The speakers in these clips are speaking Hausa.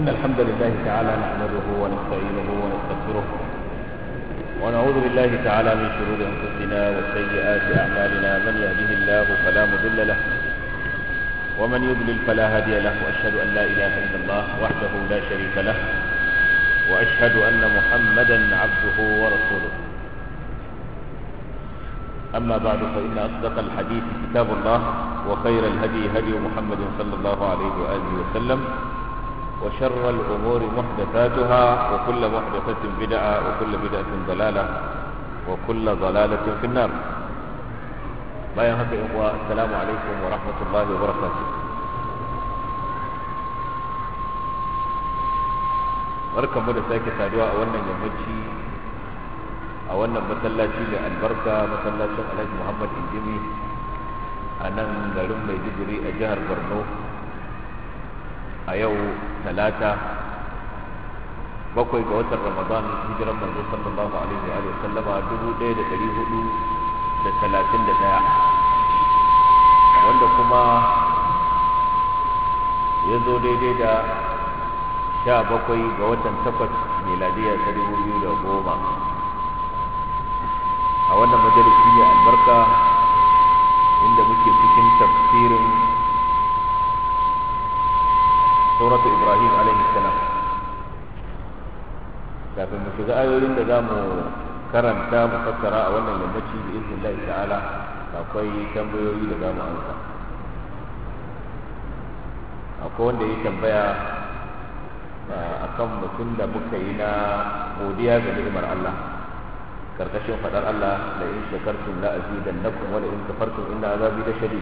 إن الحمد لله تعالى نحمده ونستعينه ونستغفره ونعوذ بالله تعالى من شرور أنفسنا وسيئات أعمالنا من يهده الله فلا مضل له ومن يضلل فلا هادي له وأشهد أن لا إله إلا الله وحده لا شريك له وأشهد أن محمدا عبده ورسوله أما بعد فإن أصدق الحديث كتاب الله وخير الهدي هدي محمد صلى الله عليه وآله وسلم وشر الأمور محدثاتها وكل محدثة بدعة وكل بدعة ضلالة وكل ضلالة في النار bayan haka yan uwa assalamu alaikum wa rahmatullahi wa barakatuh barkanmu da sake saduwa a wannan yammaci a wannan masallaci mai albarka masallacin alhaji muhammad injimi a nan garin maiduguri a jihar borno a yau talata bakwai ga watan ramadan hijiran manzo sallallahu alaihi wa sallama dubu ɗaya da ɗari hudu da talatin da ɗaya wanda kuma ya zo daidai da sha bakwai ga watan takwas miladiya ta dubu biyu da goma a wannan majalisi mai albarka inda muke cikin tafsirin suratu ibrahim alaihi salam kafin mu shiga ayoyin da za mu karanta mu fassara a wannan yammaci da izinin Allah ta'ala akwai tambayoyi da za mu amsa akwai wanda ya tambaya akan mutum da muka yi na godiya ga ni'imar Allah karkashin fadar Allah la in shakartum la azidannakum wa la in kafartum inna azabi la shadid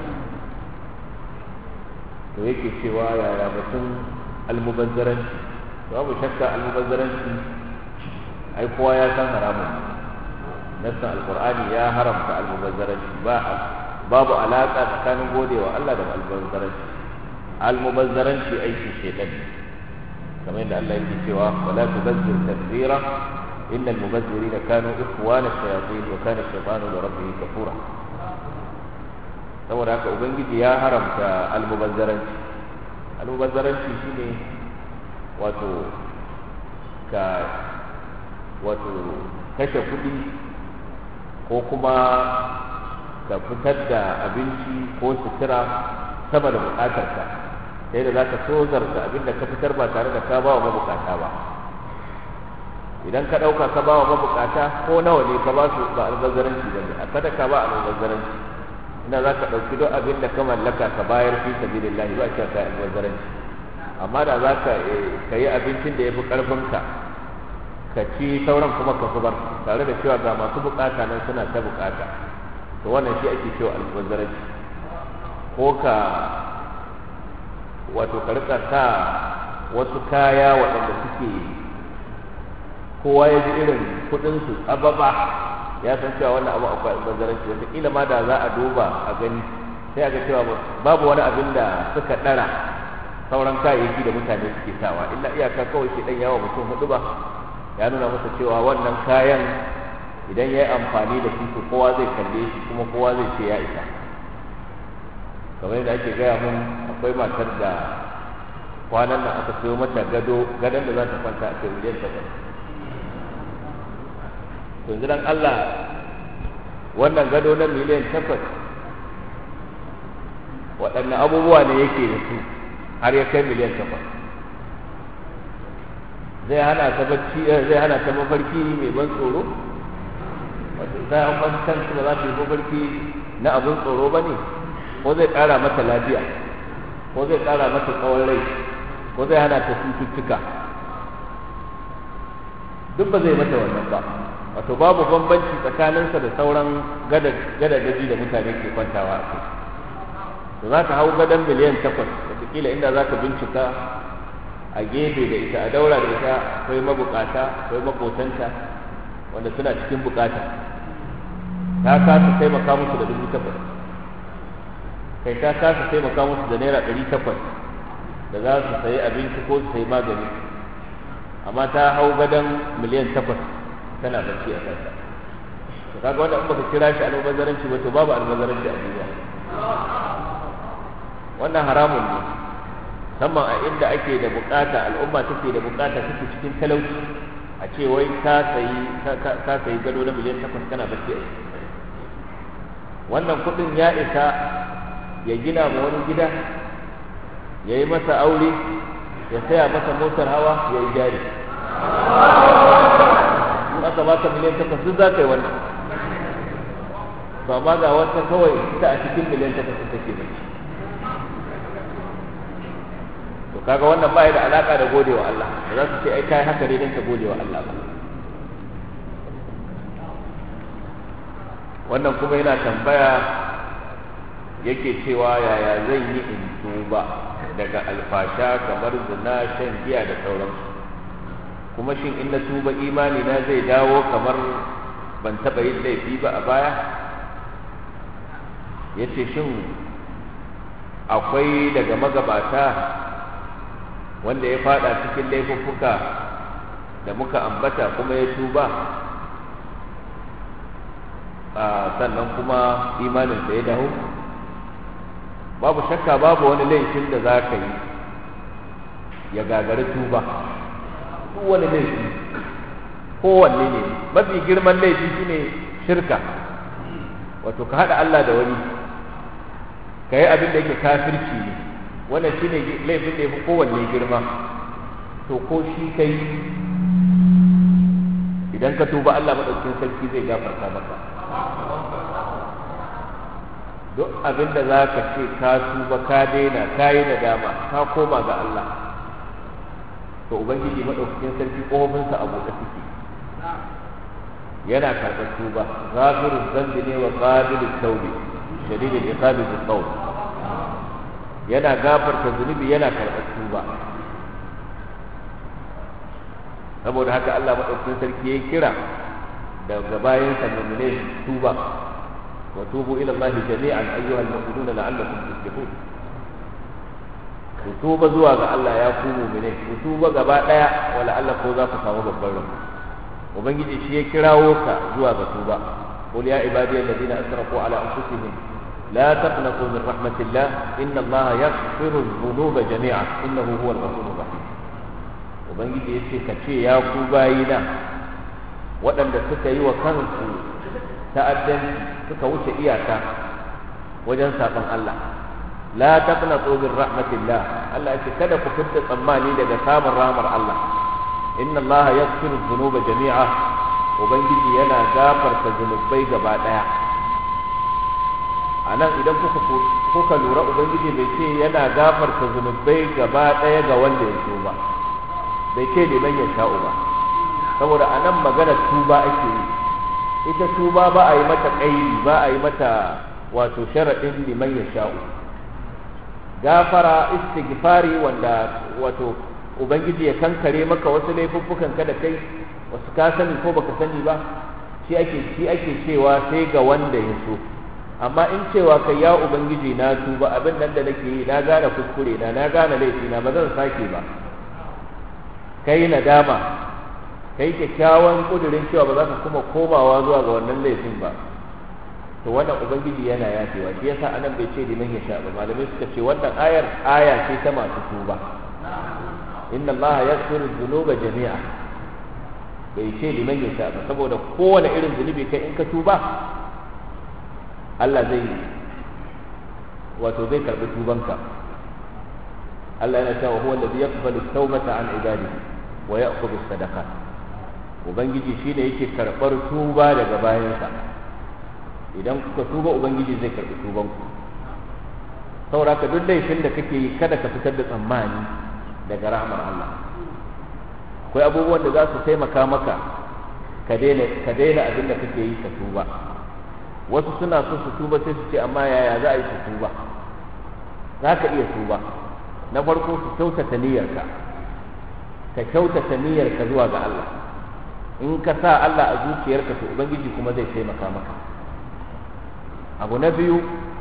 to yake cewa yaya batun almubazzaranci babu shakka almubazzaranci ai kowa ya san haramun nassan alqur'ani ya haramta almubazzaranci ba babu alaka tsakanin godewa Allah da almubazzaranci almubazzaranci aikin shedan kamar yadda Allah yake cewa wala tubazzir tabzira innal mubazzirina kanu ikhwana shayatin wa kana shaytanu li rabbih kafura saboda haka ubangiji ya haramta almubazzaranci almubazzaranci shine wato ka wato kashe kuɗi ko kuma ka fitar da abinci ko sutura sama da buƙatarka sai da za ka tozarta abin da ka fitar ba tare da ka ba wa mabukata ba idan ka ɗauka ka ba wa mabukata ko nawa ne ka ba su ba albazaranci ba ne a kada ka ba albazaranci ina za ka ɗauki duk abin da ka mallaka ka bayar fi sabilillahi ba a ka albazaranci amma da za ka yi abincin da ya fi ƙarfinka ka ci sauran kuma ka zubar tare da cewa ga masu bukata nan suna ta bukata to wannan shi ake cewa albazaranci ko ka wato ka rika sa wasu kaya waɗanda suke kowa ya ji irin kuɗinsu ababa ya san cewa wannan abu akwai albazaranci wanda kila ma da za a duba a gani sai a ga cewa babu wani abin da suka ɗara sauran kayayyaki da mutane suke sawa illa iyaka kawai shi ɗan yawa mutum hudu ba ya nuna masa cewa wannan kayan idan ya yi amfani da shi to kowa zai kalle shi kuma kowa zai ce ya isa kamar yadda ake gaya mun akwai matar da kwanan nan aka sayo mata gado gadon da za ta kwanta a kai miliyan takwas to yanzu dan Allah wannan gado na miliyan takwas waɗanne abubuwa ne yake da su har ya kai miliyan takwas zai hana ta bacci zai hana ta mafarki mai ban tsoro wato sai an ban kansu ba za ta yi mafarki na abin tsoro ba ne ko zai ƙara mata lafiya ko zai ƙara mata tsawon rai ko zai hana ta cututtuka duk ba zai mata wannan ba wato babu bambanci tsakaninsa da sauran gadadaji da mutane ke kwantawa a kai to za ka hau gadon miliyan takwas wataƙila inda za ka bincika a gefe da ita a daura da ita akwai mabukata akwai makotanta wanda suna cikin bukata ta kasa taimaka musu da dubu takwas kai ta kasa taimaka musu da naira ɗari takwas da za su sayi abinci ko su sayi magani amma ta hau gadon miliyan takwas tana bacci a kansa to kaga wanda in baka kira shi almubazzaranci ba to babu almubazzaranci a duniya wannan haramun ne musamman a inda ake da bukata al'umma take da bukata take cikin talauci a ce wai ka sayi ka sayi gado na miliyan takwas kana bacci a wannan kuɗin ya isa ya gina ma wani gida ya yi masa aure ya saya masa motar hawa ya yi jari in aka baka miliyan takwas duk za ka yi wannan to amma ga wata kawai ita a cikin miliyan takwas take bacci to kaga wannan ba da alaka da godewa Allah ba za su ce ai kai haka ne dan ka godewa Allah ba wannan kuma yana tambaya yake cewa yaya zan yi in tuba daga alfasha kamar zina shan giya da sauransu kuma shin in na tuba imani na zai dawo kamar ban taɓa yin laifi ba a baya ya ce shin akwai daga magabata wanda ya fada cikin laifuffuka da muka ambata kuma ya tuba sannan kuma imaninsa ya dawo babu shakka babu wani laifin da za ka yi ya gagari tuba duk wani laifi kowanne ne mafi girman laifi shine shirka wato ka haɗa Allah da wani ka yi abin da yake kafirci ne wannan shine laifin da ya fi kowanne girma to ko shi kai idan ka tuba Allah maɗaukin sarki zai gafarta maka duk abin da za ka ce ka tuba ka daina ka yi nadama ka koma ga Allah to ubangiji maɗaukakin sarki ƙofofinsa a buɗe suke yana karɓar tuba ghafiruz zambi ne wa qabilut tawbi shadidul iqabi bis tawb yana gafarta zunubi yana karɓar tuba saboda haka Allah maɗaukakin sarki ya kira daga bayan sa mu'mine tuba wa tubu ila Allah jami'an ayyuhal mu'minuna la'allakum tuflihun ku tuba zuwa ga Allah ya ku mu'mine ku tuba gaba daya wala Allah ko za ku samu babban rabo ubangiji shi ya kirawo ka zuwa ga tuba qul ya ibadiyal ladina asrafu ala anfusihim لا تقنطوا من رحمة الله إن الله يغفر الذنوب جميعا إنه هو الغفور الرحيم ubangiji ya ce ka ce ya ku bayina waɗanda suka yi wa kansu ta'addanci suka wuce iyaka wajen saɓon Allah la taqnatu min rahmatillah Allah ya ce kada ku fitta tsammani daga samun rahmar Allah inna Allah yaghfiru dhunuba jami'a ubangiji yana gafarta zunubai gaba ɗaya a nan idan kuka kuka lura ubangiji bai ce yana gafarta zunubai gaba ɗaya ga wanda ya so ba bai ce liman ya sha'u ba saboda a nan magana tuba ake yi ita tuba ba a yi mata ƙairi ba a yi mata wato sharaɗin liman ya sha'u gafara istighfari wanda wato ubangiji ya kankare maka wasu laifuffukan ka da kai wasu ka sani ko baka sani ba shi ake shi ake cewa sai ga wanda ya so amma in cewa kai ya ubangiji na tuba abin nan da nake yi na gane kuskure na na gane laifi na ba zan sake ba kai nadama kai kyakkyawan kudirin cewa ba za ka kuma komawa zuwa ga wannan laifin ba to wannan ubangiji yana yafewa shi yasa anan bai ce liman ya sha ba malamai suka ce wannan ayar aya ce ta masu tuba inna allaha yaghfiru dhunuba jami'a bai ce liman ya sha ba saboda kowane irin zunubi kai in ka tuba Allah zai wato zai karbi tubanka Allah yana cewa huwa alladhi yaqbalu tawbata an ibadihi wa ya'khudhu sadaqat ubangiji shine yake karbar tuba daga bayansa idan kuka tuba ubangiji zai karbi tubanku saboda ka duk laifin da kake yi kada ka fitar da tsammani daga rahmar Allah akwai abubuwan da za su taimaka maka ka daina ka daina abin da kake yi ka tuba wasu suna so su tuba sai su ce amma yaya za a yi su tuba za ka iya tuba na farko su kyautata niyyarka ka kyautata niyyarka zuwa ga Allah in ka sa Allah a zuciyarka to ubangiji kuma zai taimaka maka abu na biyu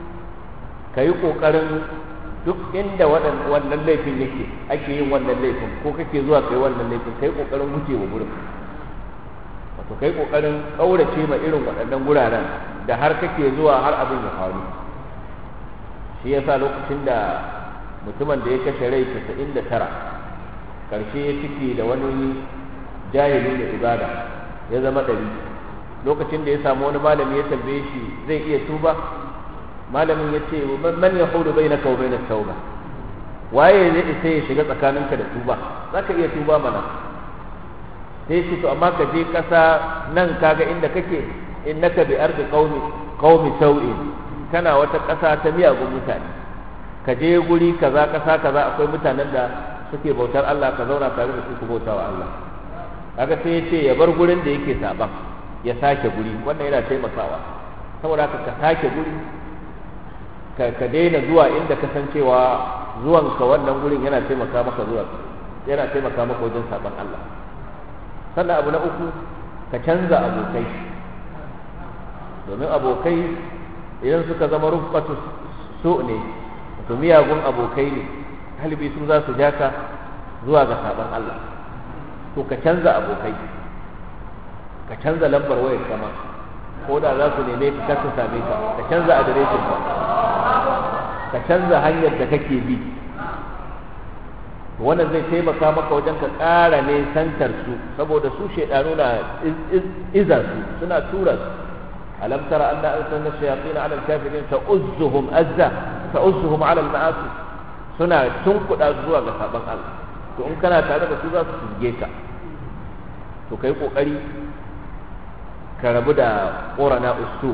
ka yi ƙoƙarin duk inda wannan laifin yake ake yin wannan laifin ko kake zuwa kai wannan laifin ka yi ƙoƙarin gujewa gurin wato ka yi ƙoƙarin ƙaurace ma irin waɗannan guraren da har kake zuwa har abin ya faru shi yasa lokacin da mutumin da ya kashe rai 99 karshe ya ciki da wani jahili da ibada ya zama ɗari lokacin da ya samu wani malami ya tambaye shi zai iya tuba malamin ya ce man ya hudu bai na kau bai na tauba waye zai isa ya shiga tsakaninka da tuba za ka iya tuba mana sai shi to amma ka je ƙasa nan kaga inda kake innaka bi ardi qaumi qaumi sau'in kana wata ƙasa ta miyagun mutane ka je guri kaza ƙasa kaza akwai mutanen da suke bautar Allah ka zauna tare da su ku bauta wa Allah kaga sai ya ce ya bar gurin da yake saban ya sake guri wannan yana taimakawa saboda haka ka sake guri ka daina zuwa inda ka san cewa zuwanka wannan gurin yana taimaka maka zuwa yana taimaka maka wajen saban Allah sannan abu na uku ka canza abokai domin abokai idan suka zama rufatu so ne to miyagun abokai ne halibi su za su ja ka zuwa ga saban Allah to ka canza abokai ka canza lambar wayar kama ko da za su neme ka kasa same ka ka canza adireshin ka ka canza hanyar da kake bi wannan zai taimaka maka wajen ka ƙara ne santar su saboda su shaidanu na iza su suna tura su alam tara anna arsalna shayatin ala al-kafirin ta'uzzuhum azza ta'uzzuhum ala al-ma'asi suna tunkuda zuwa ga saban Allah to in kana tare da su za su shige ka to kai kokari ka rabu da qurana usu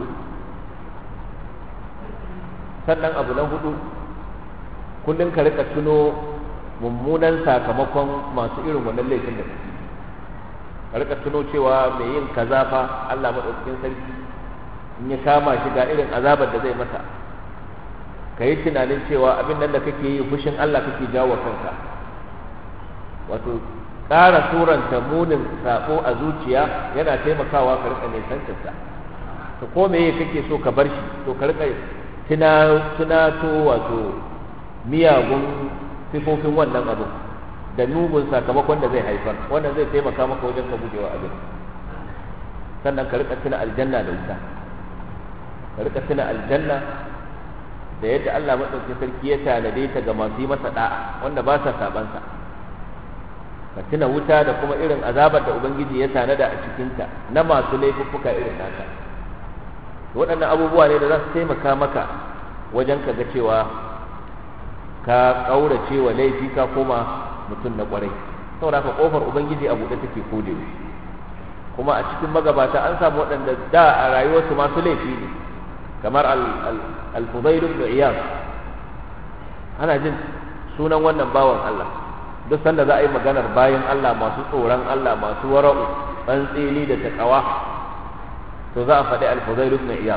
sannan abu na hudu kullum ka rika tuno mummunan sakamakon masu irin wannan laifin da ka rika tuno cewa mai yin kaza fa Allah madaukakin sarki in ya kama shi ga irin azabar da zai masa ka yi tunanin cewa abin nan da kake yi fushin Allah kake jawo kanka wato ƙara suranta munin sako a zuciya yana taimakawa ka rika nisantarsa to ko meye kake so ka bar shi to ka rika tunato wato miyagun sifofin wannan abu da nugun sakamakon da zai haifar wannan zai taimaka maka wajen ka gujewa abin sannan ka rika tuna aljanna da wuta ka rika tuna aljanna da yadda Allah madaukakin sarki ya tanade ta ga masu yi masa da'a wanda ba sa sabansa ka tuna wuta da kuma irin azabar da ubangiji ya tanada a cikinta na masu laifuffuka irin naka waɗannan abubuwa ne da za su taimaka maka wajen ka ga cewa ka ƙaurace wa laifi ka koma mutum na ƙwarai saboda haka ƙofar ubangiji a buɗe take ko da kuma a cikin magabata an samu waɗanda da a rayuwarsu masu laifi ne kamar al-fudail ibn iyad ana jin sunan wannan bawan Allah duk sanda za a yi maganar bayan Allah masu tsoron Allah masu wara'u tsantseni da takawa to za a faɗi al-fudail ibn iyad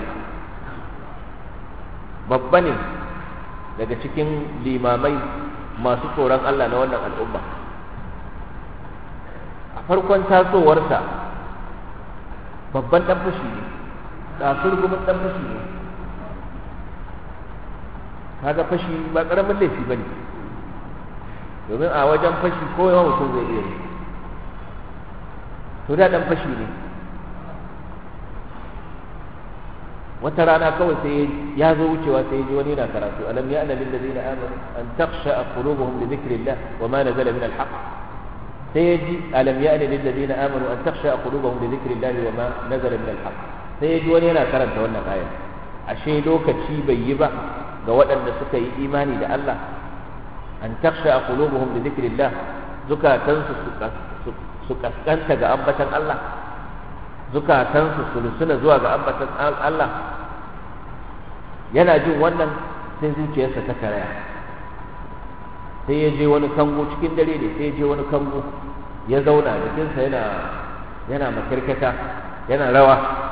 babba ne daga cikin limamai masu tsoron Allah na wannan al'umma a farkon tasowarsa babban ɗan fashi ne ɗasurgumin ɗan fashi ne kaga fashi ba ƙaramin laifi ba ne domin a wajen fashi ko yawan mutum zai iya to da ɗan fashi ne wata rana kawai sai ya zo wucewa sai ji wani yana karatu alam ya lil ladina amanu an takhsha qulubuhum li dhikrillah wa ma nazala min al-haqq sai ya ji alam ya lil ladina amanu an takhsha qulubuhum li dhikrillah wa ma nazala min al-haqq sai ya ji wani yana karanta wannan aya ashe lokaci bai yi ba ga waɗanda suka yi imani da Allah an takhsha qulubuhum li dhikrillah zukatansu su kaskanta ga ambatan Allah zukatansu su lusuna zuwa ga ambatan Allah yana jin wannan sai zuciyarsa ta karaya sai ya je wani kango cikin dare ne sai ya je wani kango ya zauna jikinsa yana yana makirkata yana rawa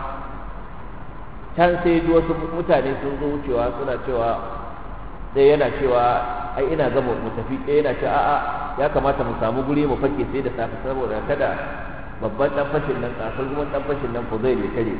can sai ji wasu mutane sun zo wucewa suna cewa ɗaya yana cewa ai ina gama mu tafi ɗaya yana cewa a'a ya kamata mu samu guri mu fake sai da safe saboda kada babban dan fashin nan kasar kuma dan fashin nan ko zai tare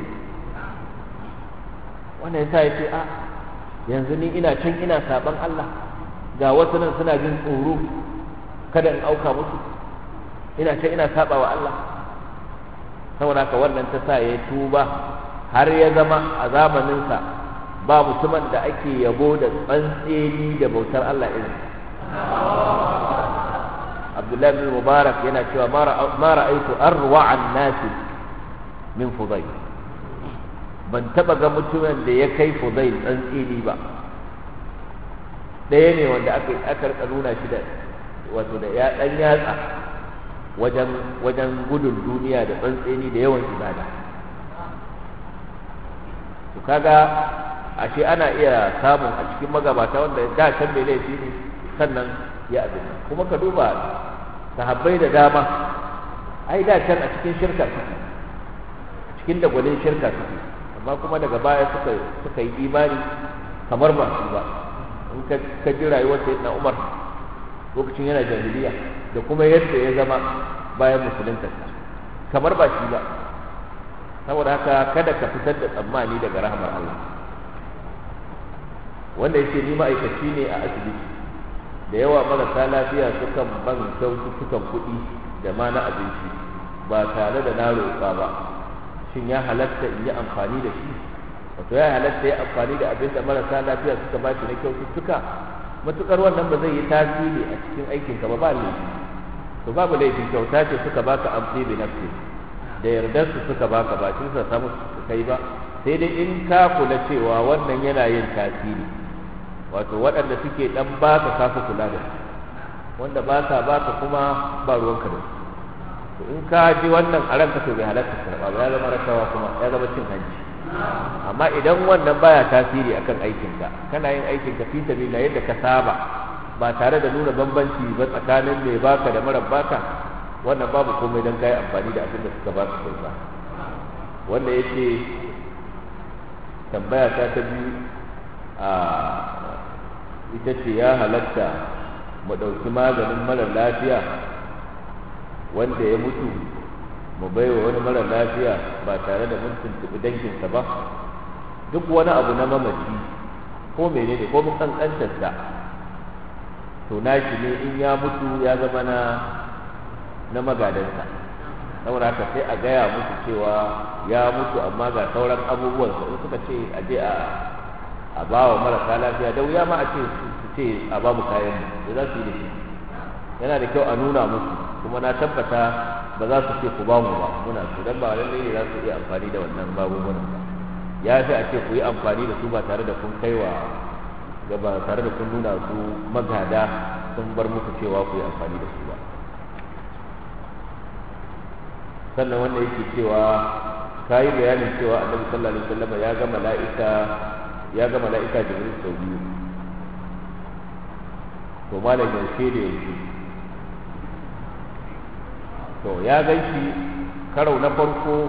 wannan yasa ya ce a yanzu ni ina can ina saban Allah ga wasu nan suna jin tsoro kada in auka musu ina can ina saba wa Allah saboda haka wannan ta sa ya tuba har ya zama a zamaninsa ba mutumin da ake yabo da tsantseni da bautar Allah irin abdullahi bin mubarak yana cewa ma ra'aitu arwa an nasi min fudai ban taba ga mutumin da ya kai fudai tsantsini ba ɗaya ne wanda aka aka rika nuna shi da wato da ya dan yatsa wajen wajen gudun duniya da tsantsini da yawan ibada to kaga ashe ana iya samun a cikin magabata wanda da can mai laifi ne sannan ya abin kuma ka duba sahabbai da dama ai da can a cikin shirka suke cikin dagwalin shirka suke amma kuma daga baya suka suka yi imani kamar ba su ba in ka ka ji rayuwar sayyidina Umar lokacin yana jahiliya da kuma yadda ya zama bayan musulunta kamar ba shi ba saboda haka kada ka fitar da tsammani daga rahmar Allah wanda yake ni ma'aikaci ne a asibiti da yawa marasa lafiya sukan ban kyaututtukan kuɗi da ma na abinci ba tare da na roƙa ba shin ya halatta in yi amfani da shi wato ya halatta ya amfani da abin da marasa lafiya suka ba shi na kyaututtuka matukar wannan ba zai yi tasiri a cikin aikinka ba ba laifi to babu laifi kyauta ce suka baka amfi bi nafsi da yardar su suka baka ba shi sa samu su kai ba sai dai in ka kula cewa wannan yana yin tasiri wato waɗanda suke ɗan baka kafa kula da su wanda ba sa baka kuma ba ruwanka da su to in ka ji wannan a ranka to bai halatta karɓa ba ya zama rashawa kuma ya zama cin hanci amma idan wannan baya tasiri akan aikinka kana yin aikinka fi sabila yadda ka saba ba tare da nuna bambanci ba tsakanin mai baka da mara baka wannan babu komai don kayi amfani da abin da suka baka kyauta wanda yake tambaya ta ta biyu a ita ce ya halatta mu ɗauki maganin mara lafiya wanda ya mutu mu baiwa wani mara lafiya ba tare da mun tuntuɓi danginsa ba duk wani abu na mamaci ko menene ko mun kankantarsa to nashi ne in ya mutu ya zama na na magadansa saboda haka sai a gaya musu cewa ya mutu amma ga sauran abubuwansa in suka ce a je a a ba wa marasa lafiya da wuya ma a ce su ce a ba mu kayan mu da za su yi da shi yana da kyau a nuna musu kuma na tabbata ba za su ce ku ba mu ba muna su dan ba lallai ne za su iya amfani da wannan magungunan ba ya fi a ce ku yi amfani da su ba tare da kun kaiwa ga ba tare da kun nuna su magada sun bar muku cewa ku yi amfani da su ba sannan wanda yake cewa ka yi bayanin cewa annabi sallallahu alaihi wasallam ya ga mala'ika ya ga mala'ika jibril sau biyu to malam yaushe da yaushe to ya gan shi karau na farko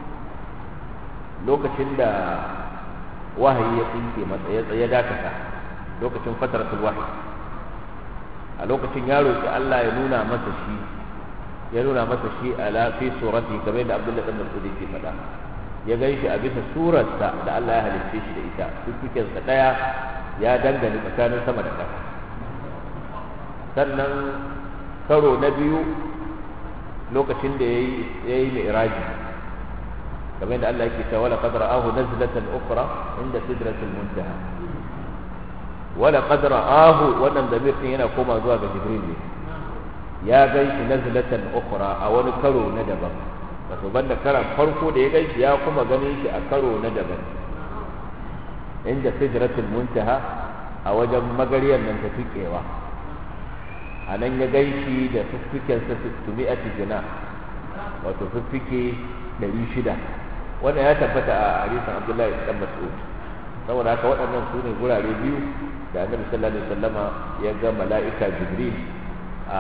lokacin da wahayi ya tsinke masa ya tsaye dakata lokacin fataratul wahyi a lokacin ya roki Allah ya nuna masa shi ya nuna masa shi ala fi surati kamar da Abdullah ibn Mas'ud yake faɗa ya gan shi a bisa surarsa da Allah ya halicce shi da ita fifikensa ɗaya ya dangane tsakanin sama da ƙasa sannan karo na biyu lokacin da ya yi mi'raji kamar da Allah yake cewa wala qad ra'ahu nazlatan ukhra inda sidratil muntaha wala qad ra'ahu wannan damir din yana koma zuwa ga jibril ne ya gan shi nazlatan ukhra a wani karo na daban wato banda karan farko da ya gan shi ya kuma ganin shi a karo na daban inda sidratul muntaha a wajen magariyar nan ta tukewa a nan ya gan shi da fiffikensa tumi'ati jina wato fiffike ɗari shida wannan ya tabbata a hadisin abdullahi dan mas'ud saboda haka waɗannan su ne gurare biyu da annabi sallallahu alaihi wasallama ya ga mala'ika jibril a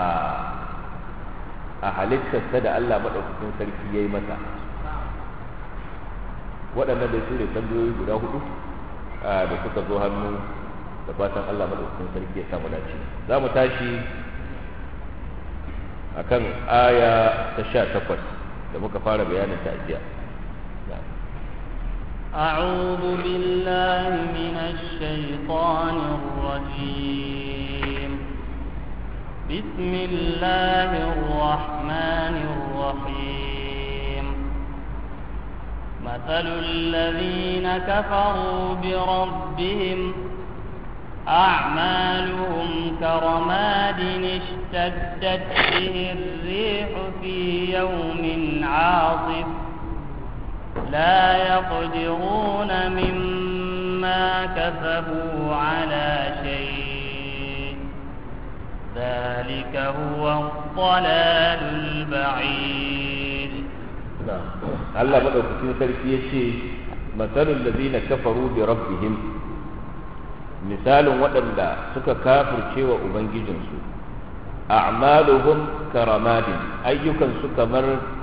a halittarsa da Allah maɗaukakin sarki ya yi masa waɗannan da su ne tambayoyi guda hudu da suka zo hannu da fatan Allah maɗaukakin sarki ya samu dace za mu tashi a kan aya ta sha takwas da muka fara bayanin ta ajiya أعوذ بالله من الشيطان الرجيم بسم الله الرحمن الرحيم مثل الذين كفروا بربهم أعمالهم كرماد اشتدت به الريح في يوم عاصف لا يقدرون مما كسبوا على شيء ذلك هو الضلال البعيد Allah madaukakin sarki ya ce matsalin da zina kafaru bi rabbihim misalin waɗanda suka kafirce wa ubangijinsu a'maluhum karamadin ayyukansu kamar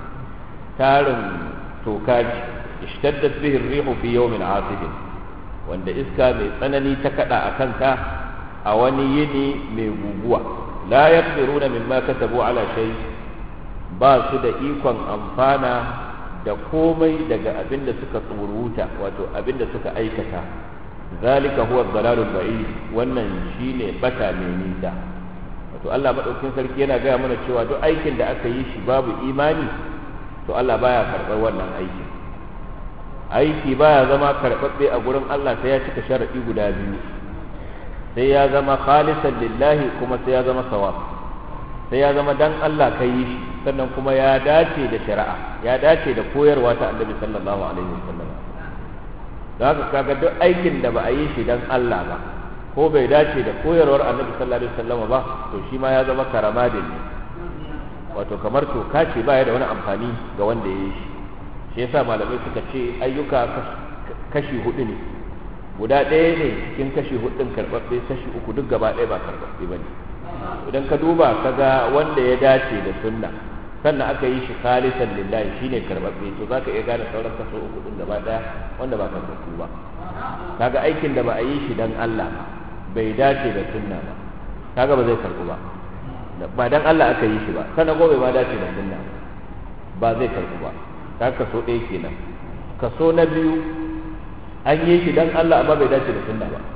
tarin tokaji ishtaddat bihi rihu fi yawmin asibin wanda iska mai tsanani ta kada a kanka a wani yini mai guguwa la yaqdiruna mimma kasabu ala shay ba su da ikon amfana da komai daga abin da suka tsuruta wato abin da suka aikata zalika huwa dalalul ba'id wannan shine bata mai nisa wato Allah madaukakin sarki yana gaya mana cewa duk aikin da aka yi shi babu imani to Allah baya karɓar wannan aiki aiki baya zama karɓaɓɓe a gurin Allah sai ya cika sharaɗi guda biyu sai ya zama khalisan lillahi kuma sai ya zama sawab sai ya zama dan Allah ka yi shi sannan kuma ya dace da shari'a ya dace da koyarwa ta annabi sallallahu alaihi wasallam da haka kaga duk aikin da ba a yi shi dan Allah ba ko bai dace da koyarwar annabi sallallahu alaihi wasallam ba to shi ma ya zama karamadin ne wato kamar toka ce baya da wani amfani ga wanda ya yi shi shi yasa malamai suka ce ayyuka kashi hudu ne guda ɗaya ne cikin kashi hudun karɓaɓɓe kashi uku duk gaba ɗaya ba karɓaɓɓe ba ne idan ka duba ka ga wanda ya dace da sunna sannan aka yi shi khalisan lillahi shine karɓaɓɓe to za ka iya gane sauran kaso uku ɗin gaba ɗaya wanda ba karɓaɓɓu ba kaga aikin da ba a yi shi dan Allah ba bai dace da sunna ba kaga ba zai karɓu ba ba dan Allah aka yi shi ba sannan gobe ma dace da sunna ba zai karɓu ba ta kaso ɗaya kenan kaso na biyu an yi shi dan Allah amma bai dace da sunna ba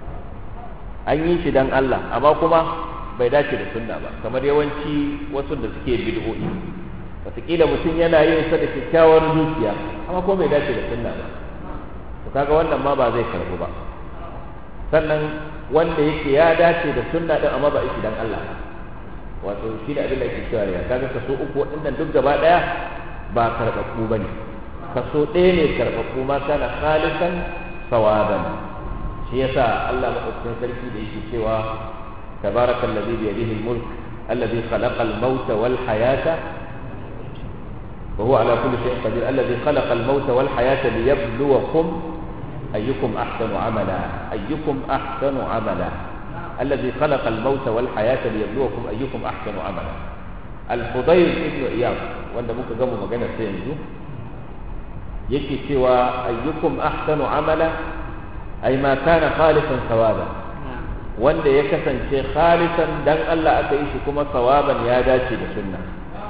an yi shi dan Allah amma kuma bai dace da sunna ba kamar yawanci wasu da suke bid'o'i wataƙila mutum yana yin sa da kyakkyawar zuciya amma kuma bai dace da sunna ba to kaga wannan ma ba zai karɓu ba sannan wanda yake ya dace da sunna din amma ba shi dan Allah wato shi da abin da ake cewa ya kaga kaso uku waɗannan duk gaba ɗaya ba karɓaɓɓu ba ne kaso ɗaya ne karɓaɓɓu ma kana khalisan sawaban shi yasa Allah maɗaukakin sarki da yake cewa tabaraka allazi bi yadihi al-mulk allazi khalaqa al-mauta wal hayata wa huwa ala kulli shay'in qadir allazi khalaqa al-mauta wal hayata liyabluwakum ayyukum ahsanu amala ayyukum ahsanu amala الذي خلق الموت والحياة ليبلوكم أيكم أحسن عملا الفضيل ابن إياض wanda muka gama magana sai yanzu yake cewa ayyukum ahsanu amala ay ma kana khalisan sawaba wanda ya kasance khalisan dan Allah aka yi shi kuma sawaban ya dace da sunna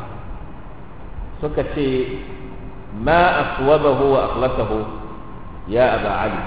suka ce ma aswabahu wa akhlasahu ya aba ali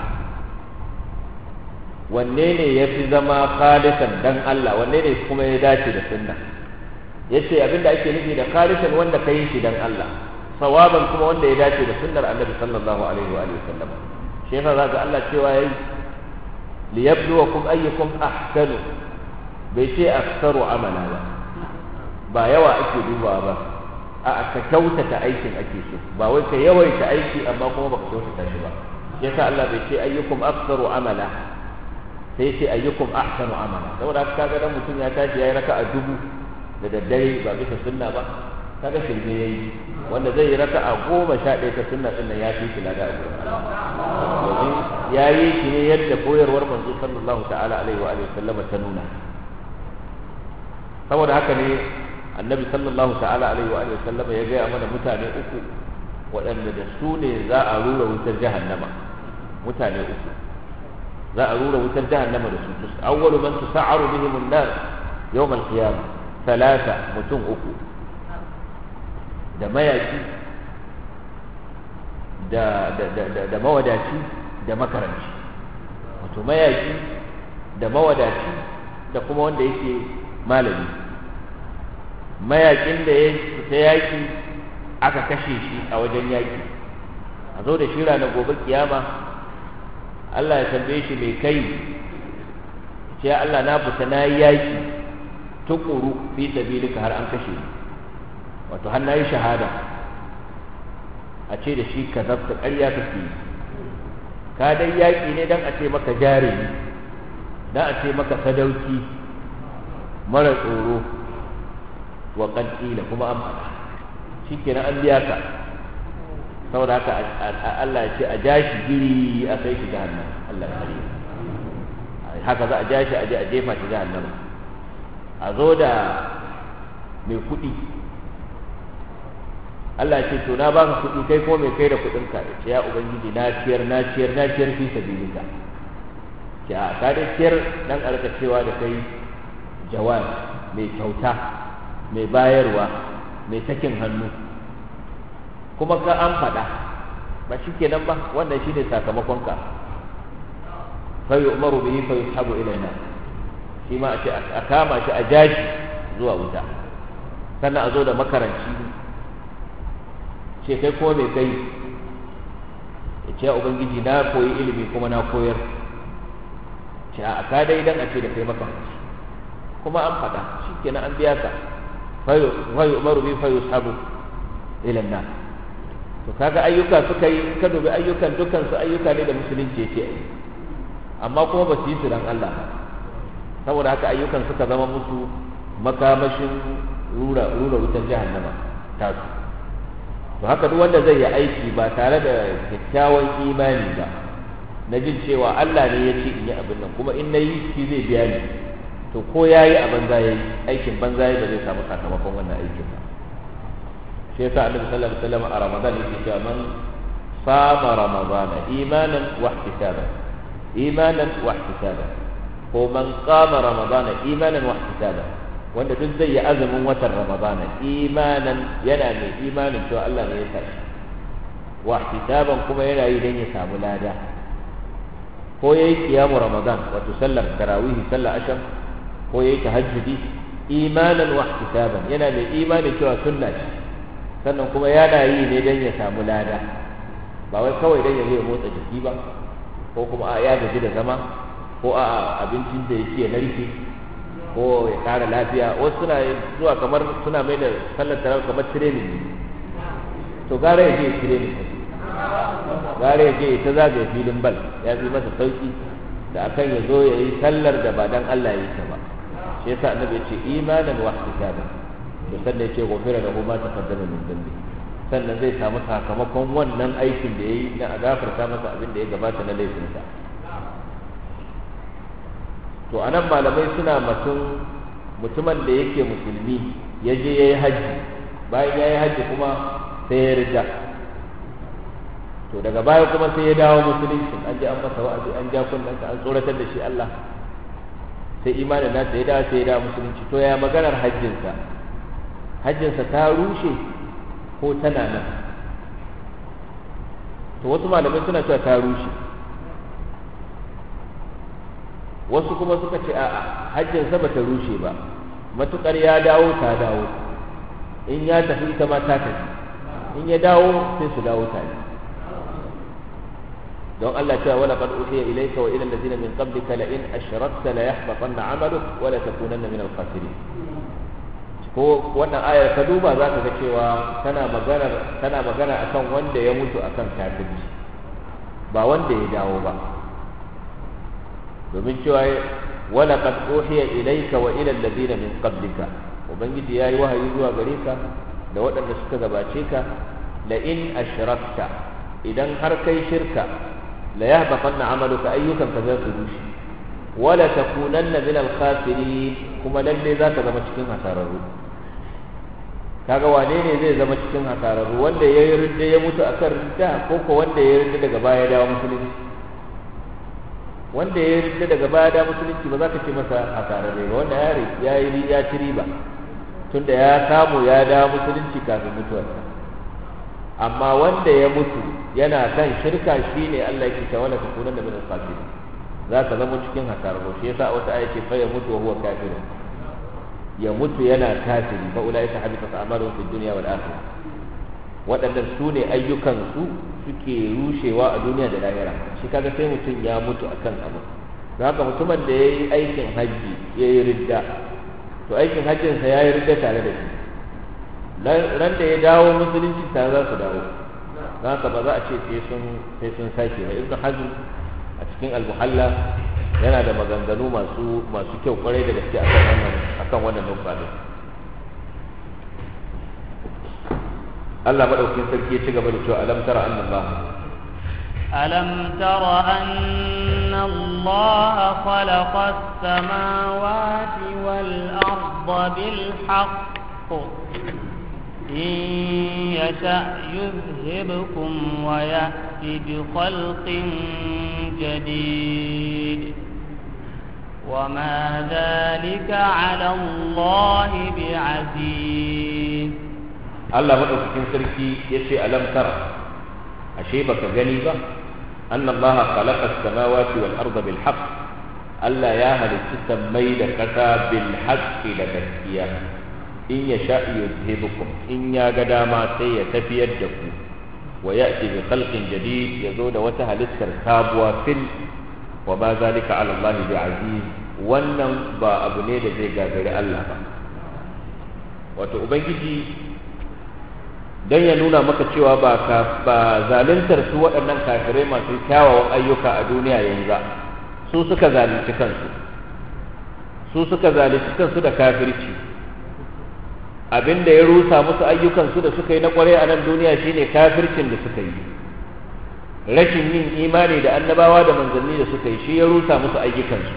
wanne ne ya fi zama khalisan dan Allah wanne ne kuma ya dace da sunna yace abinda ake nufi da khalisan wanda ka yi shi dan Allah sawaban kuma wanda ya dace da sunnar annabi sallallahu alaihi wa sallam shi yasa zaka Allah cewa yayi liyabluwakum ayyukum ahsanu bai ce aktsaru amala ba ba yawa ake dubawa ba a ka kyautata aikin ake so ba wai ka yawaita aiki amma kuma baka kyautata shi ba yasa Allah bai ce ayyukum aktsaru amala sai ce ayyukum ahsanu amala saboda haka kaga dan mutum ya tashi yayi raka'a dubu da daddare ba bisa sunna ba kaga shirme yayi wanda zai yi raka'a goma sha ɗaya ta sunna din nan ya fi shi lada a gurin domin ya yi shi ne yadda koyarwar manzo sallallahu ta'ala alaihi wa alihi sallama ta nuna saboda haka ne annabi sallallahu ta'ala alaihi wa alihi sallama ya gaya mana mutane uku waɗanda da su ne za a rura wutar jahannama mutane uku za a rura wutar jahannama da su awwalu man tusa'aru bihim an-nar yawm al-qiyamah talata mutum uku da mayaki da, da, da, da, mawadaci da makaranci wato mayaki da mawadaci da kuma wanda yake malami mayakin da ya fita yaki aka kashe shi a wajen yaki a zo da shi ranar gobe kiyama Allah ya tambaye shi mai kai ce ya Allah na fita na yi yaki tukuru fi sabilika har an kashe ni wato har na yi shahada a ce da shi ka zafta ƙarya kake yi ka dai yaƙi ne don a ce maka jarumi don a ce maka sadauki mara tsoro wa ƙanƙila kuma an faɗa shi kenan an biya ka saboda haka Allah ya ce a ja shi giri a kai shi jahannam Allah ya kare haka za a ja shi a je a jefa shi jahannam a zo da mai kuɗi Allah ya ce to na baka kuɗi kai ko mai kai da kuɗin ka ce ya ubangiji na ciyar na ciyar na ciyar fi sabilika ce a ka da ciyar dan arka cewa da kai jawab mai kyauta mai bayarwa mai sakin hannu kuma ka an faɗa ba shi kenan ba wannan shi ne sakamakon ka fa yu'maru bihi fa yushabu ilayna shi ma a ce a kama shi a jashi zuwa wuta sannan a zo da makaranci ce kai ko mai kai ya ce ubangiji na koyi ilimi kuma na koyar ce a ka dai dan a ce da kai makaranci kuma an faɗa shi kenan an biya ka fa yu'maru bihi fa yushabu ila nar to kaga ayyuka suka yi ka dubi ayyukan dukkan su ayyuka ne da musulunci yake yi amma kuma ba su yi su dan Allah saboda haka ayyukan suka zama musu makamashin rura rura wutar jahannama ta su to haka duk wanda zai yi aiki ba tare da kyakkyawan imani ba na jin cewa Allah ne ya ce in yi abin nan kuma in na yi shi zai biya ni to ko ya yi a banza ya yi aikin banza ya ba zai samu sakamakon wannan aikin ba shi yasa annabi sallallahu alaihi wasallam a ramadan yake cewa man sama ramadana imanan wa ihtisaban imanan wa ihtisaban ko man qama ramadana imanan wa ihtisaban wanda duk zai yi azumin watan ramadana imanan yana mai imanin cewa Allah ne ya tashi wa ihtisaban kuma yana yi dan ya samu lada ko yayi kiyamu ramadan wato sallar tarawih sallar asham ko yayi tahajjudi imanan wa ihtisaban yana mai imanin cewa sunna ce sannan kuma yana yi ne don ya samu lada ba wai kawai don ya zo ya motsa jiki ba ko kuma a ya gaji da zama ko a abincin da yake narke ko ya kara lafiya wasu suna zuwa kamar suna mai da sallar tarawih kamar training ne to gara ya je ya training gara ya je ya ta zagaye filin bal ya fi masa sauki da akan ya zo ya yi sallar da ba dan Allah ya yi ta ba shi yasa annabi ya ce imanan wa ihtisaban to sannan ya ce gofira da kuma ta kaddama min dambi sannan zai samu sakamakon wannan aikin da ya yi na a gafarta masa abin da ya gabata na laifinsa to a nan malamai suna mutum mutumin da yake musulmi ya je ya yi hajji bayan ya yi hajji kuma sai ya rida to daga baya kuma sai ya dawo musulunci an ji an masa wa'azi an ja kunnansa an tsoratar da shi Allah sai imanin nasa ya dawo sai ya dawo musulunci to ya maganar hajjinsa hajjinsa ta rushe ko tana nan to wasu malamai suna cewa ta rushe wasu kuma suka ce a'a hajjinsa ba ta rushe ba matukar ya dawo ta dawo in ya tafi ita ma ta tafi in ya dawo sai su dawo tare don Allah cewa wala qad uhiya ilayka wa ila allazina min qablika la in ashrakta la yahbatanna 'amaluk wa la takunanna min al-khasirin ko wannan ayar ka duba za ka ga cewa tana magana tana magana akan wanda ya mutu akan kafirci ba wanda ya dawo ba domin cewa wala qad uhiya ilayka wa ila alladhina min qablika ubangiji yayi wahayi zuwa gare ka da waɗanda suka gabace ka la in ashrakta idan har kai shirka la yahbatanna amaluka ayyukan ka za su rushe wala takunanna min al-khasirin kuma lalle za ka zama cikin hasararru kaga wane ne zai zama cikin hasararru wanda ya yi ridda ya mutu akan ridda ko ko wanda ya yi ridda daga baya dawo musulunci wanda ya yi ridda daga baya dawo musulunci ba za ka ce masa hasararre ba wanda ya yi ya ci riba tunda ya samu ya dawo musulunci kafin mutuwarsa amma wanda ya mutu yana kan shirka shine Allah yake cewa la takunan da min al-khasirin za ka zama cikin hasararru shi yasa wata aya ce fa ya mutu wa huwa kafirun ya mutu yana kafiri fa ulai ta habita amalu fi dunya wal akhirah waɗannan su ne ayyukan su suke rushewa a duniya da lahira shi kaga sai mutum ya mutu akan abu don haka mutumin da ya yi aikin hajji ya yi ridda to aikin hajjinsa ya yi ridda tare da shi ran da ya dawo musulunci tare za su dawo don haka ba za a ce sai sun sai sun sake ba ibn hazm a cikin al-muhalla yana da maganganu masu masu kyau kwarai da gaske akan wannan akan wannan nufa din Allah madaukakin sarki ya ci gaba da cewa alam tara anna Allah ألم تر أن الله خلق السماوات والأرض بالحق إن يشأ يذهبكم ويأتي بخلق جديد وما ذلك على الله بعزيز Allah madaukakin sarki ya ce alam tara ashe baka gani ba anna Allah khalaqa as-samawati wal arda bil haqq Allah ya halicci sammai da kasa bil haqqi da gaskiya in ya sha yuzhibukum in ya ga dama sai ya tafiyar da ku wa ya'ti bi khalqin jadid yazo da wata halittar sabuwa fil wa ma zalika ala Allah bi aziz wannan ba abu ne da zai gagari Allah ba wato ubangiji don ya nuna maka cewa ba ka ba zaluntar su waɗannan kafirai masu kyawawan ayyuka a duniya yanzu su suka zalunci kansu su suka zalunci kansu da kafirci abinda ya rusa musu ayyukansu da suka yi na kwarai a nan duniya shine kafircin da suka yi rashin yin imani da annabawa da manzanni da suka yi shi ya rusa musu ayyukansu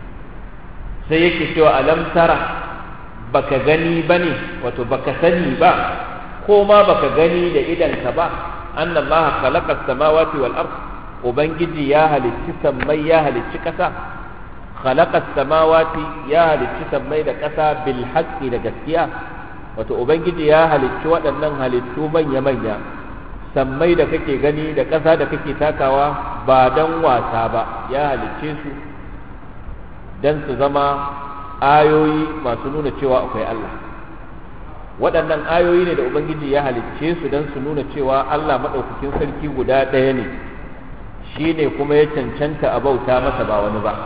sai yake cewa alam tara baka gani bane wato baka sani ba ko ma baka gani da idanka ba anna allaha khalaqa as-samawati wal ard ubangiji ya halicci sammai ya halicci kasa khalaqa as-samawati ya halicci sammai da kasa bil haqqi da gaskiya wato ubangiji ya halicci waɗannan halittu manya manya sammai da kake gani da kasa da kake takawa ba dan wasa ba ya halicce su dan su zama ayoyi masu nuna cewa akwai Allah waɗannan ayoyi ne da ubangiji ya halicce su don su nuna cewa allah maɗaukakin sarki guda ɗaya ne shi ne kuma ya cancanta a bauta masa ba wani ba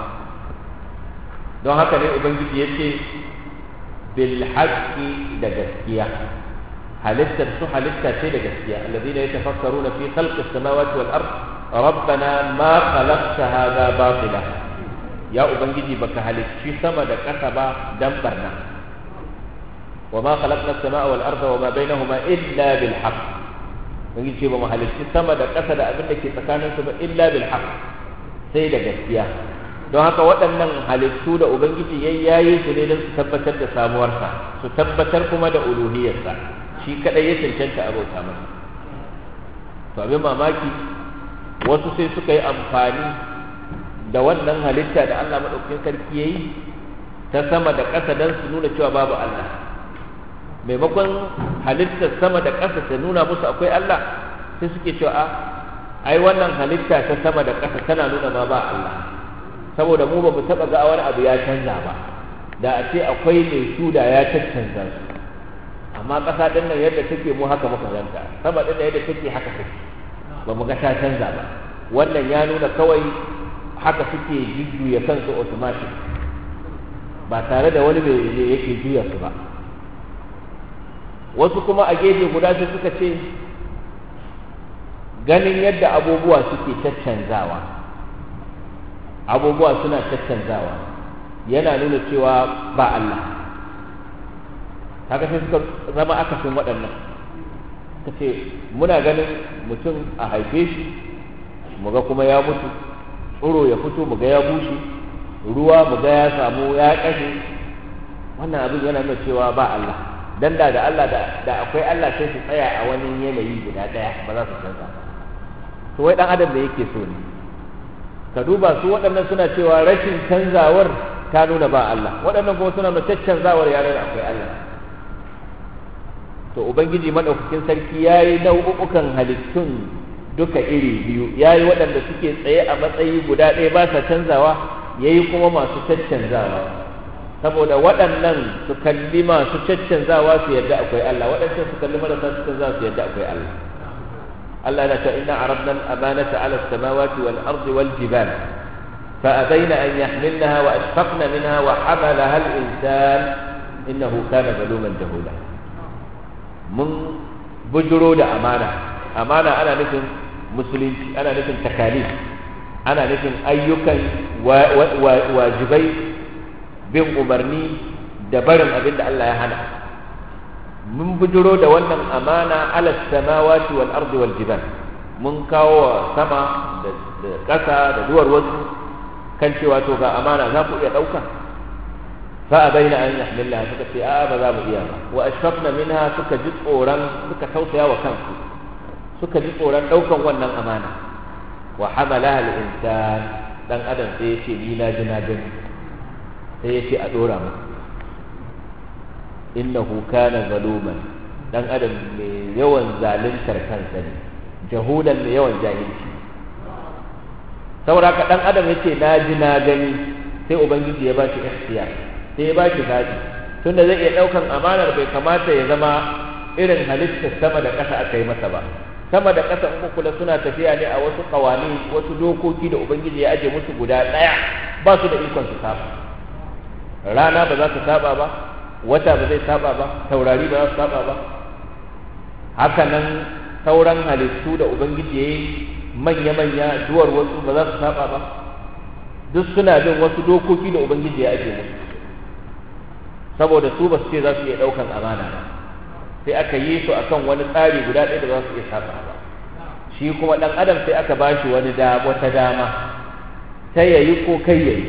don haka ne ubangiji ya ce bil haqqi da gaskiya halittar su halitta ce da gaskiya allazina yatafakkaruna fi khalqis samawati wal ard rabbana ma khalaqta hadha batila ya ubangiji baka halicci sama da ƙasa ba dan barna وما خلقنا السماء والأرض وما بينهما إلا بالحق mun ce ba mu halicci sama da ƙasa da abin da ke tsakanin su ba illa bil haqq sai da gaskiya don haka waɗannan halittu da ubangiji ya yayi su ne don su tabbatar da samuwarsa su tabbatar kuma da uluhiyarsa shi kadai ya cancanta a bauta masa to abin mamaki wasu sai suka yi amfani da wannan halitta da Allah madaukakin sarki yayi ta sama da ƙasa don su nuna cewa babu Allah maimakon halittar sama da ƙasa ta nuna musu akwai Allah sai suke cewa a ai wannan halitta ta sama da ƙasa tana nuna ma ba Allah saboda mu ba mu taɓa ga wani abu ya canza ba da a ce akwai mai su da ya caccanza su amma ƙasa ɗin nan yadda take mu haka muka ganta sama ɗin nan yadda take haka take ba mu ga ta canza ba wannan ya nuna kawai haka suke jujjuya kansu automatic ba tare da wani mai yake juya su ba wasu kuma a gefe guda sai suka ce ganin yadda abubuwa suke caccanzawa abubuwa suna caccanzawa yana nuna cewa ba Allah haka sai suka zama akasin waɗannan suka ce muna ganin mutum a haife shi muga kuma ya mutu tsoro ya fito muga ya bushe ruwa muga ya samu ya ƙashe wannan abin yana nuna cewa ba Allah dan da da Allah da akwai Allah sai su tsaya a wani yanayi guda ɗaya ba za su canza to wai dan adam da yake so ne ka duba su waɗannan suna cewa rashin canzawar ta nuna ba Allah waɗannan kuma suna nuna caccanzawar ya nuna akwai Allah to ubangiji madaukakin sarki yayi nau'ukan halittun duka iri biyu yayi waɗanda suke tsaye a matsayi guda ɗaya ba sa canzawa yayi kuma masu caccanzawa saboda waɗannan su kalli masu caccanzawa su yadda akwai Allah waɗancan su kalli marasa caccanzawa su yadda akwai Allah Allah yana cewa inna aradna al-amanata ala as-samawati wal ardi wal jibal فأبين أن يحملنها وأشفقن منها وحملها الإنسان إنه كان ظلوما جهولا من بجرو da amana amana ana nufin musulunci ana nufin takalif ana nufin ayyukan wajibai bin umarni da barin abin da Allah ya hana mun bujiro da wannan amana ala samawati wal ardi wal jibal mun kawo sama da ƙasa da duwar wasu kan cewa to ga amana za ku iya ɗauka fa abaina an yahmilha suka ce a'a ba za mu iya ba wa ashfaqna minha suka ji tsoron suka tausaya wa kansu suka ji tsoron ɗaukan wannan amana wa hamalaha al-insan dan adam sai ya ce ni na ji na gani sai ya ce a ɗora mu innahu kana zaluman dan adam mai yawan zaluntar kansa ne jahulan mai yawan jahilci saboda ka dan adam yace na ji na gani sai ubangiji ya bashi ikhtiyar sai ya bashi zabi tunda zai iya daukan amanar bai kamata ya zama irin halittar sama da ƙasa aka yi masa ba sama da ƙasa in kula suna tafiya ne a wasu kawani wasu dokoki da ubangiji ya aje musu guda ɗaya ba su da ikon su saba rana ba za su saba ba wata ba zai saba ba taurari ba za su saba ba haka nan sauran halittu da ubangiji ya yi manya-manya duwar wasu ba za su saba ba duk suna bin wasu dokoki da ubangiji ya ajiye musu saboda su ba su ce za su iya ɗaukan amana ba sai aka yi su akan wani tsari guda ɗaya da za su iya saba ba shi kuma ɗan adam sai aka ba shi wani da wata dama ta yayi ko kai yayi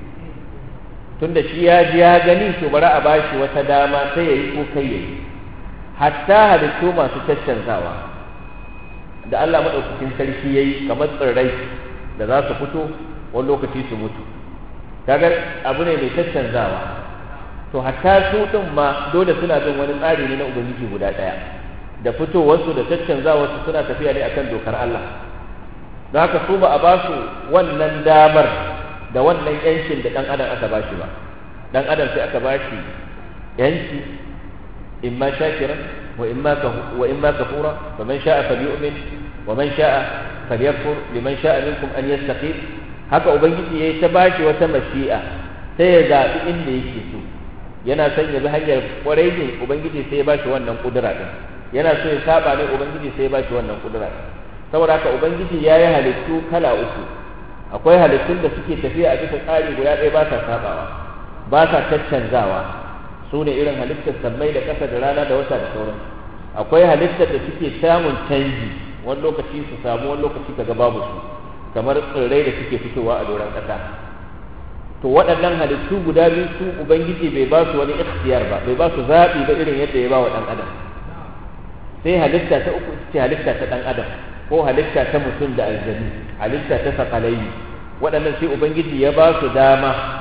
tunda shi ya ji ya gani to bari a ba shi wata dama ta yayi ko kai yayi hatta halittu masu caccanzawa da Allah maɗaukakin sarki ya yi kamar tsirrai da za su fito wani lokaci su mutu kaga abu ne mai caccanzawa to hatta su ɗin ma dole suna bin wani tsari ne na ubangiji guda ɗaya da fitowarsu da caccanzawarsu suna tafiya ne akan dokar Allah don haka su ba a ba su wannan damar da wannan yancin da ɗan adam aka ba shi ba ɗan adam sai aka ba shi yanci imma shakiran وإما وإما كفورا فمن شاء فليؤمن ومن شاء فليكفر لمن شاء منكم أن يستقيم haka ubangiji ya yi ta bashi wata mashi'a sai ya zaɓi inda yake so yana son ya bi hanyar kwarai ne ubangiji sai ya bashi wannan kudura din yana so ya saba ne ubangiji sai ya bashi wannan kudura din saboda haka ubangiji ya yi halittu kala uku akwai halittun da suke tafiya a bisa tsari guda ɗaya ba sa sabawa ba sa caccanzawa su ne irin halittar sammai da ƙasa da rana da wata da sauran akwai halittar da suke samun canji wani lokaci su samu wani lokaci kaga babu su kamar tsirrai da suke fitowa a doron ƙasa to waɗannan halittu guda biyu su ubangiji bai ba su wani ikhtiyar ba bai ba su zaɓi ba irin yadda ya ba wa ɗan adam sai halitta ta uku ce halitta ta ɗan adam ko halitta ta mutum da aljani halitta ta sakalai waɗannan sai ubangiji ya ba su dama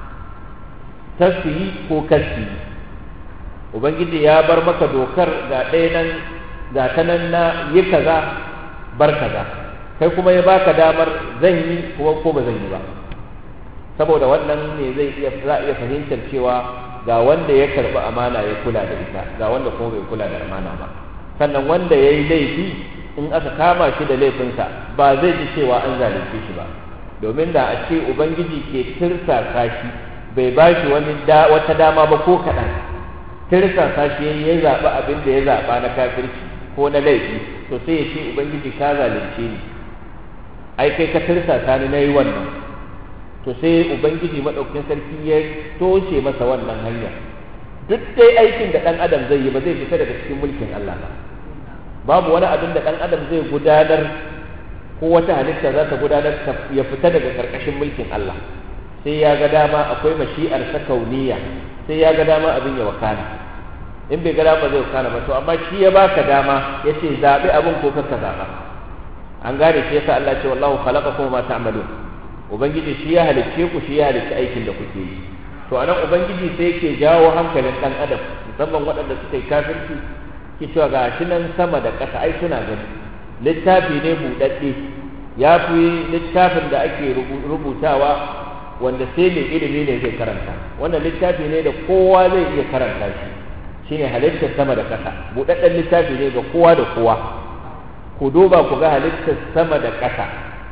ta su yi ko kar su yi ubangiji ya bar maka dokar ga ɗaya nan ga ta nan na yi kaza bar kaza kai kuma ya baka damar zan yi kuma ko ba zan yi ba saboda wannan ne zai iya za iya fahimtar cewa ga wanda ya karɓi amana ya kula da ita ga wanda kuma bai kula da amana ba sannan wanda ya yi laifi in aka kama shi da laifinsa ba zai ji cewa an zalunce shi ba domin da a ce ubangiji ke tirsasa shi bai ba shi wani wata dama ba ko kaɗan tirsasa shi ya zaɓi abin da ya zaɓa na kafirci ko na laifi to sai ya ce ubangiji ka zalunce ni ai kai ka tirsasa ni na yi wannan to sai ubangiji maɗaukin sarki ya toshe masa wannan hanya duk dai aikin da ɗan adam zai yi ba zai fita daga cikin mulkin Allah ba babu wani abin da ɗan adam zai gudanar ko wata halitta za ta gudanar ya fita daga ƙarƙashin mulkin Allah sai ya ga dama akwai mashi'ar ta kauniya sai ya ga dama abin ya wakana in bai ga dama zai wakana ba to amma shi ya baka dama ya ce zaɓi abin ko kanka zaɓa an gane shi yasa Allah ce wallahu khalaqakum ma ta'malun ubangiji shi ya halicce ku shi ya halicci aikin da kuke yi to anan ubangiji sai yake jawo hankalin dan adam musamman waɗanda suka yi kafirci ke cewa ga shi nan sama da ƙasa ai suna gani littafi ne buɗaɗɗe ya fi littafin da ake rubutawa wanda sai mai ilimi ne zai karanta wannan littafi ne da kowa zai iya karanta shi shine halittar sama da ƙasa buɗaɗɗen littafi ne ga kowa da kowa ku duba ku ga halittar sama da ƙasa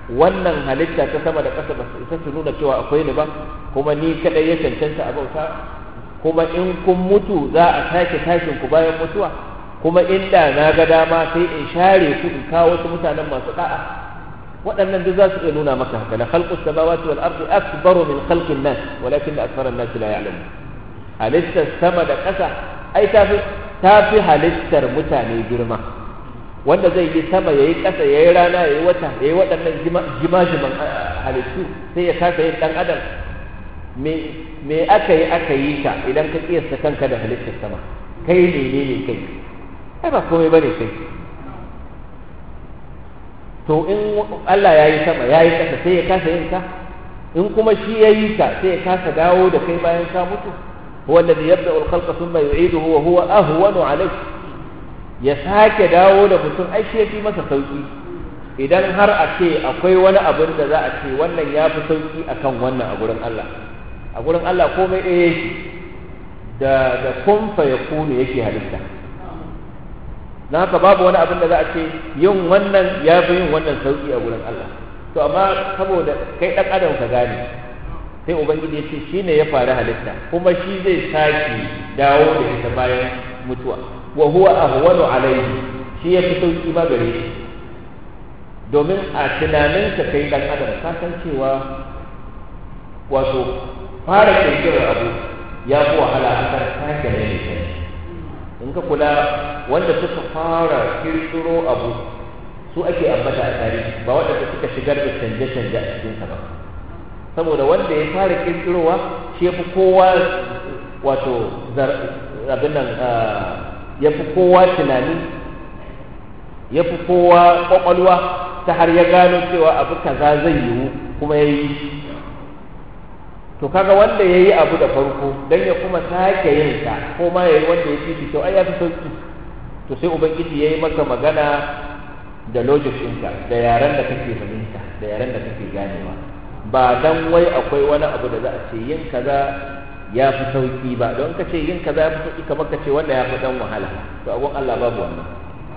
wannan halitta ta sama da ƙasa ba su isa su nuna cewa akwai ni ba kuma ni kadai ya cancanta a bauta kuma in kun mutu za a sake tashin ku bayan mutuwa kuma inda na ga dama sai in share ku in kawo wasu mutanen masu da'a waɗannan duk za su iya nuna maka haka la khalqus samawati wal ardi akbaru min khalqin nas walakin akthara an-nas la ya'lamun halittar sama da ƙasa ai tafi tafi halittar mutane girma wanda zai yi sama yayi ƙasa yayi rana yayi wata yayi waɗannan jimajiman halittu sai ya kasa yin dan adam me me aka yi aka yi ka idan ka kiyasta kanka da halittar sama kai ne ne ne kai ai ba komai bane kai to in Allah ya yi sama ya yi ƙasa sai ya kasa yin ka in kuma shi ya yi ka sai ya kasa dawo da kai bayan ka mutu huwa alladhi yabda'u al-khalqa thumma yu'iduhu wa huwa ahwanu alayhi ya sake dawo da mutum ai shi yafi masa sauki idan har a ce akwai wani abin da za a ce wannan ya fi sauki akan wannan a gurin Allah a gurin Allah komai ɗaya yake da da kun fa yakunu yake halitta na haka babu wani abin da za a ce yin wannan ya fi yin wannan sauki a wurin Allah to amma saboda kai ɗan adam ka gane sai ubangiji ya ce shi ne ya faru halitta kuma shi zai sake dawo da ita bayan mutuwa wa huwa ahwanu alaihi shi ya fi sauki ma gare shi domin a tunaninka kai ɗan adam ka san cewa wato fara kirkirar abu ya fi wahala akan sake ne in ka kula wanda suka fara kirkiro abu su ake ambata a tarihi ba waɗanda suka shigar da canje-canje a cikinsa ba saboda wanda ya fara kirkirowa shi ya fi kowa wato abin nan ya fi kowa tunani ya fi kowa ƙwaƙwalwa ta har ya gano cewa abu kaza zai yiwu kuma ya yi to kaga wanda ya yi abu da farko don ya kuma sake yin sa ko ma ya yi wanda ya fi kyau ai ya fi sauki to sai ubangiji ya yi maka magana da logic ɗinka da yaren da kake fahimta da yaren da kake ganewa ba dan wai akwai wani abu da za a ce yin kaza ya fi sauki ba don ka ce yin kaza ya fi sauki kamar ka ce wanda ya fi dan wahala to a Allah babu wannan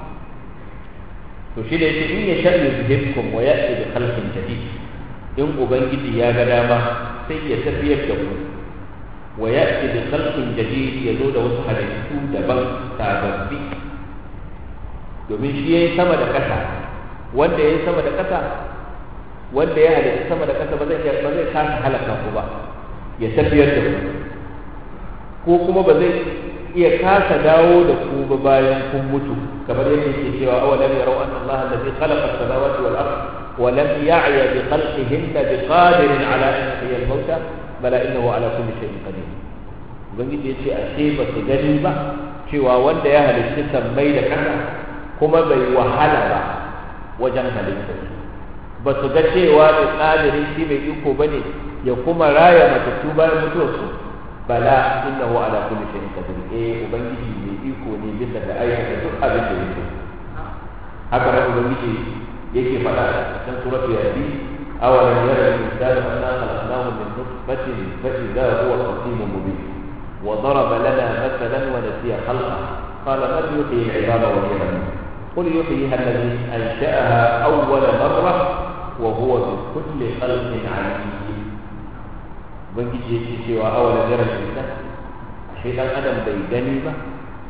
to shi da yake in ya sharri yuhibbukum wa ya'ti bi khalqin jadid in ubangiji ya ga dama sai ya tafiyar da ku wa ya'ti bi khalqin jadid ya zo da wasu halittu daban sababbi domin shi yayi sama da ƙasa wanda yayi sama da ƙasa wanda ya halitta sama da ƙasa ba zai ba zai kasa halaka ku ba ya tafiyar da ku ko kuma ba zai iya kasa dawo da ku ba bayan kun mutu kamar yadda yake cewa awalam yarau anna Allah alladhi khalaqa as-samawati wal ardh ولم يعي بخلقهن بقادر على ان يحيي الموتى بلى انه على كل شيء قدير ubangiji ya ce a ce ba su gani ba cewa wanda ya halitta sammai da ƙasa kuma bai wahala ba wajen halitta ba su ga cewa da tsadirin shi mai iko ba ne ya kuma raya matattu bayan mutuwarsu bala innahu ala kulli shay'in qadir eh ubangiji mai iko ne bisa da aikata duk abin da yake haka nan ubangiji yake faɗa a cikin suratul yasin awalam yara al-insanu anna khalaqnahu min nutfatin fa idha huwa khasimun mubin wa daraba lana mathalan wa nasiya khalqa qala man yuhyi al-'idama wa hiya ramim قل يحييها الذي أنشأها أول مرة وهو بكل خلق عليم ubangiji yake cewa awala jarar shaitan shi dan adam bai gani ba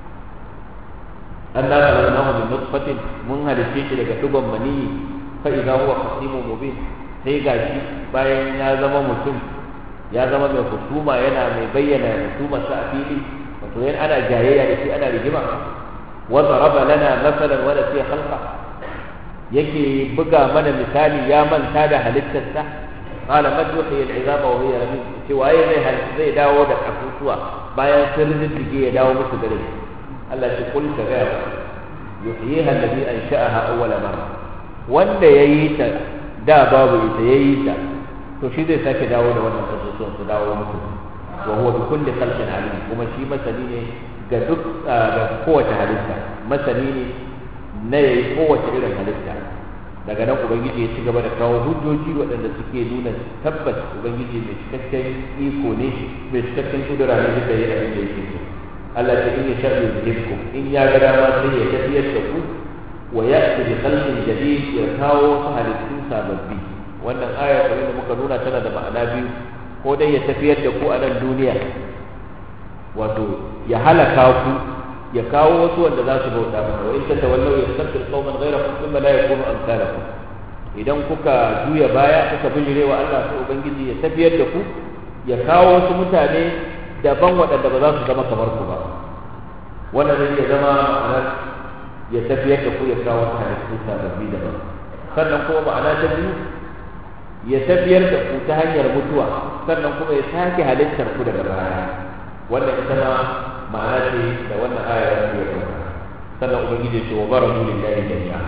an da khalaqnahu min nutfatin mun halice shi daga duban maniyi fa idza huwa khasimun mubin sai gashi bayan ya zama mutum ya zama mai husuma yana mai bayyana husumar sa a fili wato yana ana jayayya da shi ana rigima wa daraba lana masalan wa nasiya khalqa yake buga mana misali ya manta da halittarsa qala man yuhyi al-'izama wa hiya ramim ce waye zai zai dawo da kasusuwa bayan sun riddige ya dawo musu gare shi Allah ce kul ka ga yuhyiha alladhi ansha'aha awwal marra wanda yayi ta da babu ita yayi ta to shi zai sake dawo da wannan kasusuwan su dawo musu wa huwa bi kulli khalqin alim kuma shi masani ne ga duk ga kowace halitta masani ne na yayi kowace irin halitta daga nan ubangiji ya ci gaba da kawo hujjoji waɗanda suke nuna tabbas ubangiji mai cikakken iko ne mai cikakken kudura ne duka yi abin da yake so Allah ta in ya sharri yuhibku in ya ga dama sai ya tafiyar da ku wa ya'ti bi khalqin jadid ya kawo su halittu sababbi wannan aya kamar da muka nuna tana da ma'ana biyu ko dai ya tafiyar da ku a nan duniya wato ya halaka ku ya kawo wasu wanda za su bauta masa wa in tatawallaw yastabdil qauman ghayrakum thumma la yakunu amsalakum idan kuka juya baya kuka bijire wa Allah sai ubangiji ya tafiyar da ku ya kawo wasu mutane daban waɗanda ba za su zama kamar ku ba wannan zai iya zama ma'anar ya tafiyar da ku ya kawo wasu halittu sababbi daban sannan kuma ma'ana ta biyu ya tafiyar da ku ta hanyar mutuwa sannan kuma ya sake halittar ku daga baya wannan ita ma ma'ana ce da wannan aya ya ɗauka sannan ubangiji ce wa barazu lillahi jami'a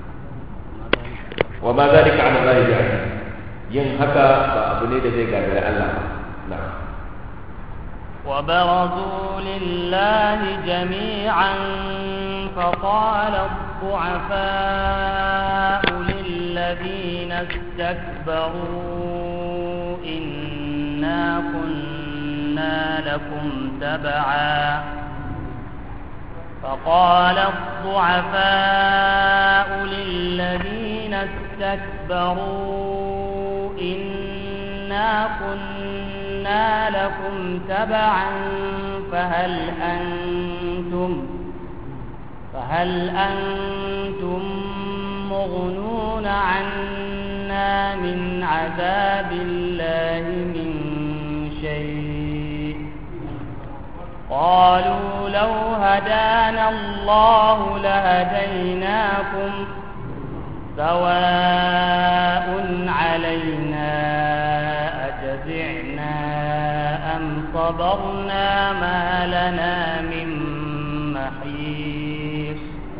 wa ma zalika ala Allah bi'aziz yin haka ba abu ne da zai gagari Allah ba na'am وبرزوا لله جميعا فقال الضعفاء للذين استكبروا إنا كنا لكم تبعا فقال الضعفاء للذين استكبروا إنا كنا لكم تبعا فهل أنتم فهل أنتم مغنون عنا من عذاب الله من شيء قالوا لو هدانا الله لهديناكم سواء علينا أجزعنا أم صبرنا ما لنا من محيص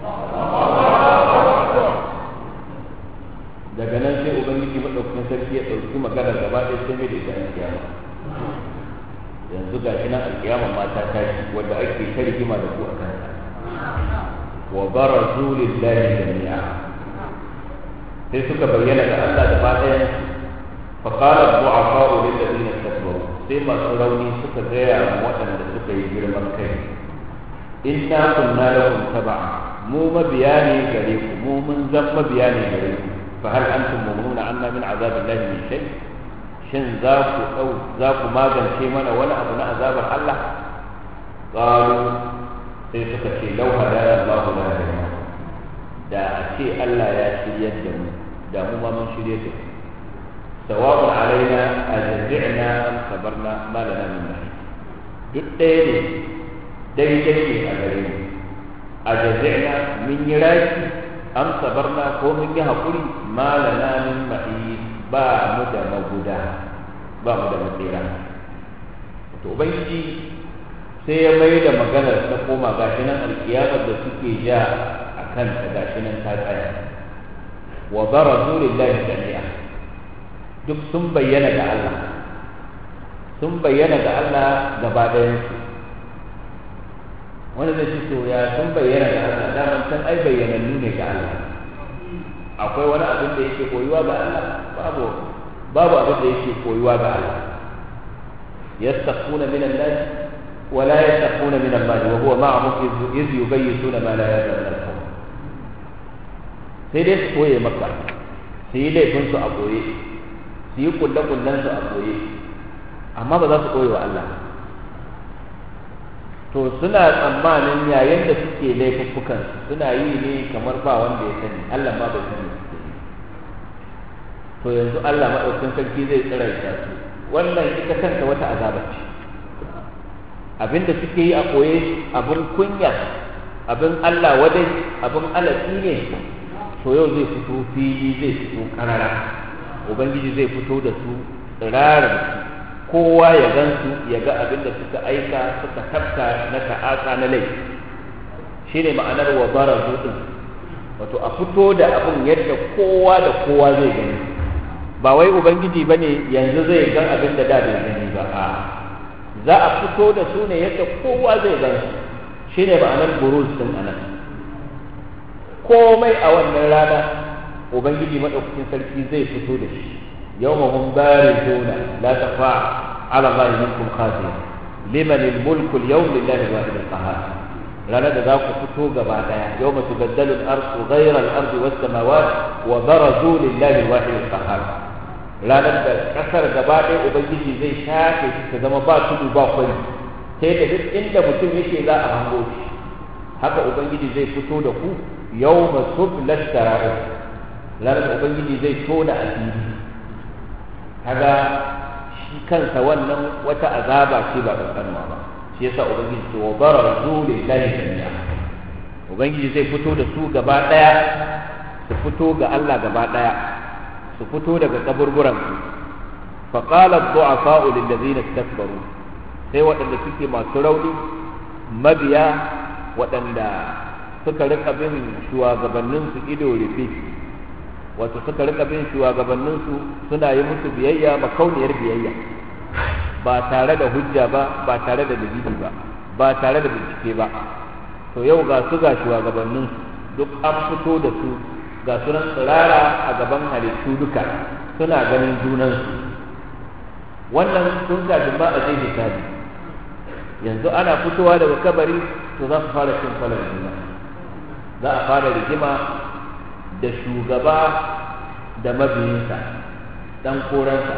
daga nan sai ubangiji madaukakin sarki ya ɗauki magana gaba ɗaya sai mai da ita alkiyama yanzu ga shi nan alkiyama ma ta tashi wanda ake ta rigima da ku a kanta wa barazu lillahi jami'a sai suka bayyana ga Allah da ɗayan fa qala du'afa'u lil ladina istakbaru sai masu rauni suka gaya wa waɗanda suka yi girman kai inna kunna lakum tab'a mu mabiya ne gare ku mu mun zan mabiya ne gare ku fa hal antum mu'minuna anna min azabillahi min shay shin za ku dau za ku magance mana wani abu na azabar Allah qalu sai suka ce law hadana Allahu la ilaha da a ce Allah ya shiryar da mu da mu ma mun shirye da ku sawa'un alaina ajza'na am sabarna ma lana min mahis duk ɗaya ne daidai ne a gare mu ajza'na min yi raki am sabarna ko mun yi haƙuri ma lana min mahis ba mu da maguda ba mu da matsira to ubangiji sai ya mai da maganar ta koma gashi nan alkiyamar da suke ja a kanta gashi nan ta tsaya wa barazu lillahi jami'a duk sun bayyana ga Allah sun bayyana ga Allah gaba ɗayansu wanda zai ce to ya sun bayyana ga Allah daman san ai bayyanannu ne ga Allah akwai wani abin da yake koyuwa ga Allah babu babu abin da yake koyuwa ga Allah yastakhuna min an-nas wa la yastakhuna min Allah wa huwa ma'ahum iz yubayyituna ma la ya'lamun sai dai su koye maka su yi laifin su a koye su yi kulle-kullen su a koye amma ba za su koye wa Allah to suna tsammanin yayin da suke laifuffukan suna yi ne kamar ba wanda ya sani Allah ma bai sani suke yi to yanzu Allah maɗaukin sarki zai tsiraita su wannan ita kanta wata azaba ce abinda suke yi a koye abin kunya abin Allah wadai abin alatsi ne to yau zai fito fili zai fito karara ubangiji zai fito da su tsirarar kowa ya gan su ya ga abin da suka aika suka tafka na ta'asa na laifi shi ne ma'anar wa bara din wato a fito da abin yadda kowa da kowa zai gani ba wai ubangiji ba ne yanzu zai gan abin da da bai gani ba a za a fito da su ne yadda kowa zai gan su shi ne ma'anar buruz din anan komai a wannan rana ubangiji madaukakin sarki zai fito da shi yawma hum barizuna la tafa ala allahi minkum khazin liman almulku alyawm lillahi alwahid alqahar ranar da za ku fito gaba daya yau mutu gaddalin arsu ghairar arzi wasu samawat wa barazu lillahi wahid qahar ranar da kasar gaba ɗaya ubangiji zai shafe shi ta zama ba tudu ba kwari sai da duk inda mutum yake za a hango shi haka ubangiji zai fito da ku yau masu lashtara'i ranar da ubangiji zai tona asiri kaga shi kansa wannan wata azaba ce ba kankanuwa ba shi yasa ubangiji ce wa barazu lillahi jami'a ubangiji zai fito da su gaba daya su fito ga Allah gaba daya su fito daga kaburburan su fa qala ad-du'afa'u lil ladina istakbaru sai waɗanda suke masu rauni mabiya waɗanda suka rika bin shugabannin su ido rufe wato suka rika bin shugabannin su suna yi musu biyayya makauniyar biyayya ba tare da hujja ba ba tare da dalili ba ba tare da bincike ba to yau ga su ga shugabannin duk an fito da su ga sunan tsirara a gaban halittu duka suna ganin junansu wannan sun kafin ba a je hisabi yanzu ana fitowa daga kabari to za su fara cin kwalar juna za a fara rigima da shugaba da mabiyinsa dan koransa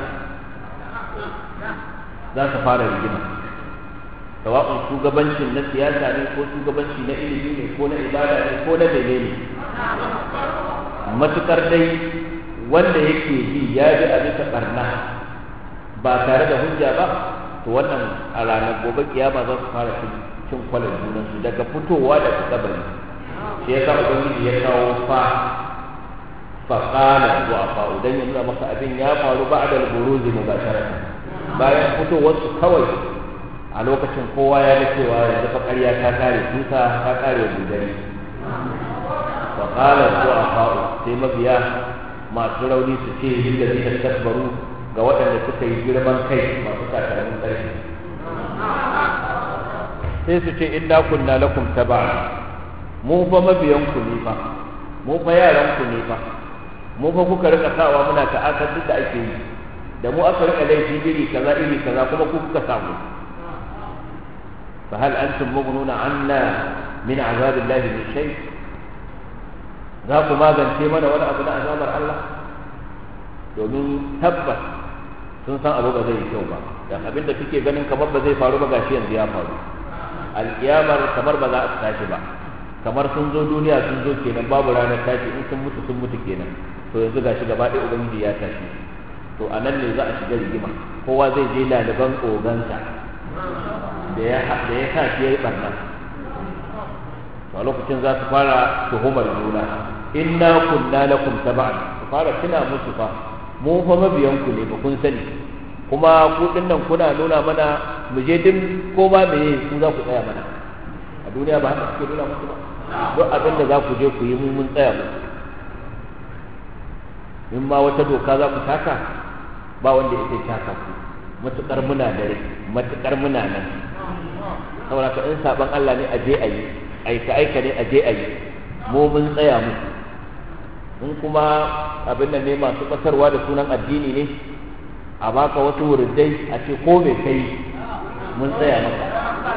za su fara rigima sawa'un shugabancin na siyasa ne ko shugabanci na ilimi ne ko na ibada ne ko na menene matukar dai wanda yake bi ya bi a bisa barna ba tare da hujja ba to wannan a ranar gobe kiyama za su fara cin kwalar junansu daga fitowa daga kabari shi ya sa ubangiji ya kawo fa faƙala wa fa'u dan ya nuna maka abin ya faru ba da buruzi mubasharatan bayan fitowarsu kawai a lokacin kowa ya ga cewa yanzu fa ƙarya ta kare tusa ta kare gudari faƙala wa fa'u sai mabiya masu rauni su ce lillazina takbaru ga waɗanda suka yi girman kai masu takalmin ƙarfi sai su ce inna kunna lakum tab'a mu fa mabiyan ku ne fa mu fa yaran ku ne fa mu fa kuka rika sawa muna ta'asar duk da ake yi da mu aka rika laifi iri kaza iri kaza kuma ku kuka samu fa hal antum mughnuna anna min azabillahi min shay za ku magance mana wani abu na azabar Allah domin tabbas sun san abu ba zai yi kyau ba dan abin da suke ganin kamar ba zai faru ba gashi yanzu ya faru alkiyamar kamar ba za a tashi ba kamar sun zo duniya sun zo kenan babu ranar tashi in sun mutu sun mutu kenan to yanzu gashi gaba ɗaya ubangiji ya tashi to a nan ne za a shiga rigima kowa zai je laliban ogansa da ya da ya sa shi yayi barna to a lokacin za su fara tuhumar juna inna kunna lakum tab'an su fara tuna musu fa mu fa mabiyan ku ne ba kun sani kuma ku nan kuna nuna mana mu je din ko ba me ku za ku tsaya mana a duniya ba haka suke nuna musu ba duk abin da za ku je ku yi mu mun tsaya musu in ma wata doka za ku taka ba wanda ya taka ku matukar muna da rai matukar muna nan saboda ka in saban Allah ne a je a yi aika aika ne a je a yi mu mun tsaya musu in kuma abin nan ne masu ƙasarwa da sunan addini ne a baka wasu wurdai a ce ko me kai mun tsaya maka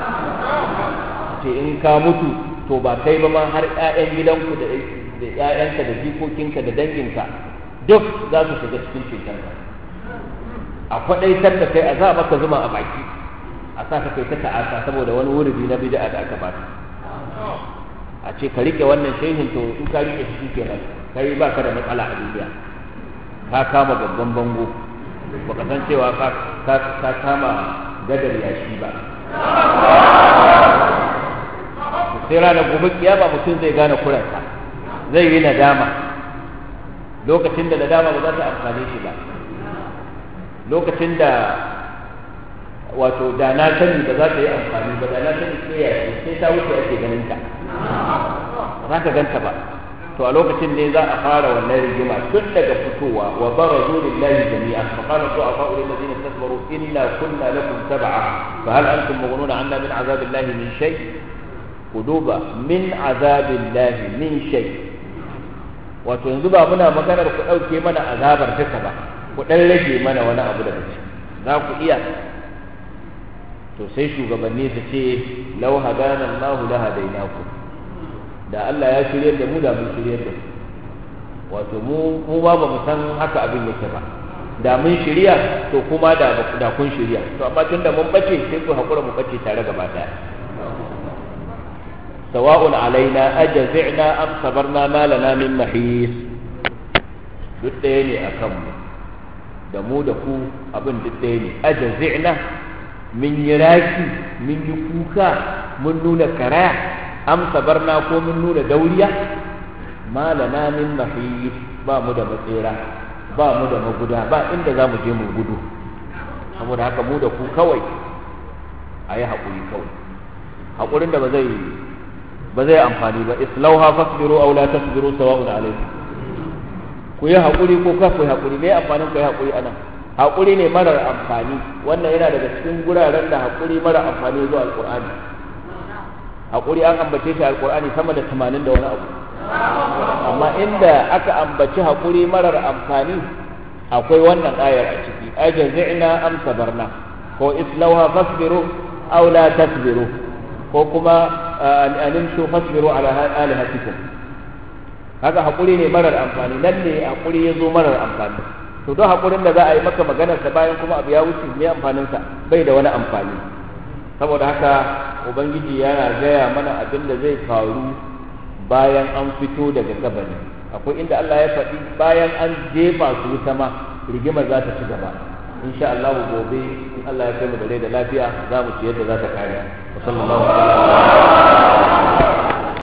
ce in ka mutu to ba kai ba ma har 'ya'yan gidanku da da 'ya'yanka da jikokinka da danginka duk za su shiga cikin cetonka a kwaɗaitar da kai a za maka zuma a baki a sa ka kai ta ta'asa saboda wani wurbi na bid'a da aka baka a ce ka rike wannan shehin to in ka rike shi kenan kai ba ka da matsala a duniya ka kama babban bango baka san cewa ka kama gadar yashi ba sai ranar gobe kiyama mutum zai gane kuransa zai yi nadama lokacin da nadama ba za ta amfane shi ba lokacin da wato da na sani ba za ta yi amfani ba da na sani sai ya sai ta wuce ake ganin ta ba za ka ganta ba to a lokacin ne za a fara wannan rigima tun daga fitowa wa barazu lillahi jami'a fa qala du'afa lil ladina istakbaru inna kunna lakum tab'a fa hal antum mughnuna 'anna min 'azabillahi min shay kuduba min 'azabillahi min shay wato yanzu ba muna maganar ku dauke mana azabar duka ba ku dan rage mana wani abu daga ciki za ku iya to sai shugabanni su ce lau hadana Allahu la hadainakum da Allah ya shirye da mu da mun shirye da wato mu mu ba mu san haka abin yake ba da mun shirya to kuma da da kun shirya to amma tunda mun bace sai ku hakura mu bace tare gaba daya sawa'un alaina ajazina am sabarna ma lana min mahis duk ɗaya ne a kanmu da mu da ku abin duk ɗaya ne ajazina mun yi raki mun yi kuka mun nuna karaya am sabarna ko mun nuna dauriya ma lana min mahis ba mu da matsera ba mu da maguda ba inda za mu je mu gudu saboda haka mu da ku kawai a yi haƙuri kawai haƙurin da ba zai ba zai amfani ba islauha fasbiru aw la tasbiru sawa'un alaykum ku yi haƙuri ko ka ku yi haƙuri me amfanin ku yi haƙuri anan haƙuri ne marar amfani wannan yana daga cikin guraren da haƙuri marar amfani zuwa alƙur'ani haƙuri an ambace shi alƙur'ani sama da tamanin da wani abu amma inda aka ambaci haƙuri marar amfani akwai wannan ayar a ciki ajazina am sabarna ko islauha fasbiru aw la tasbiru ko kuma animshu fasbiru ala alihatikum haka hakuri ne marar amfani nan ne hakuri ya zo marar amfani to don hakurin da za a yi maka maganar sa bayan kuma abu ya wuce me amfanin sa bai da wani amfani saboda haka ubangiji yana gaya mana abin da zai faru bayan an fito daga kabari akwai inda Allah ya faɗi bayan an jefa su wuta ma rigima za ta ci gaba insha Allah gobe in Allah ya kai mu da rai da lafiya za mu ci yadda za ta kare wa sallallahu alaihi wa sallam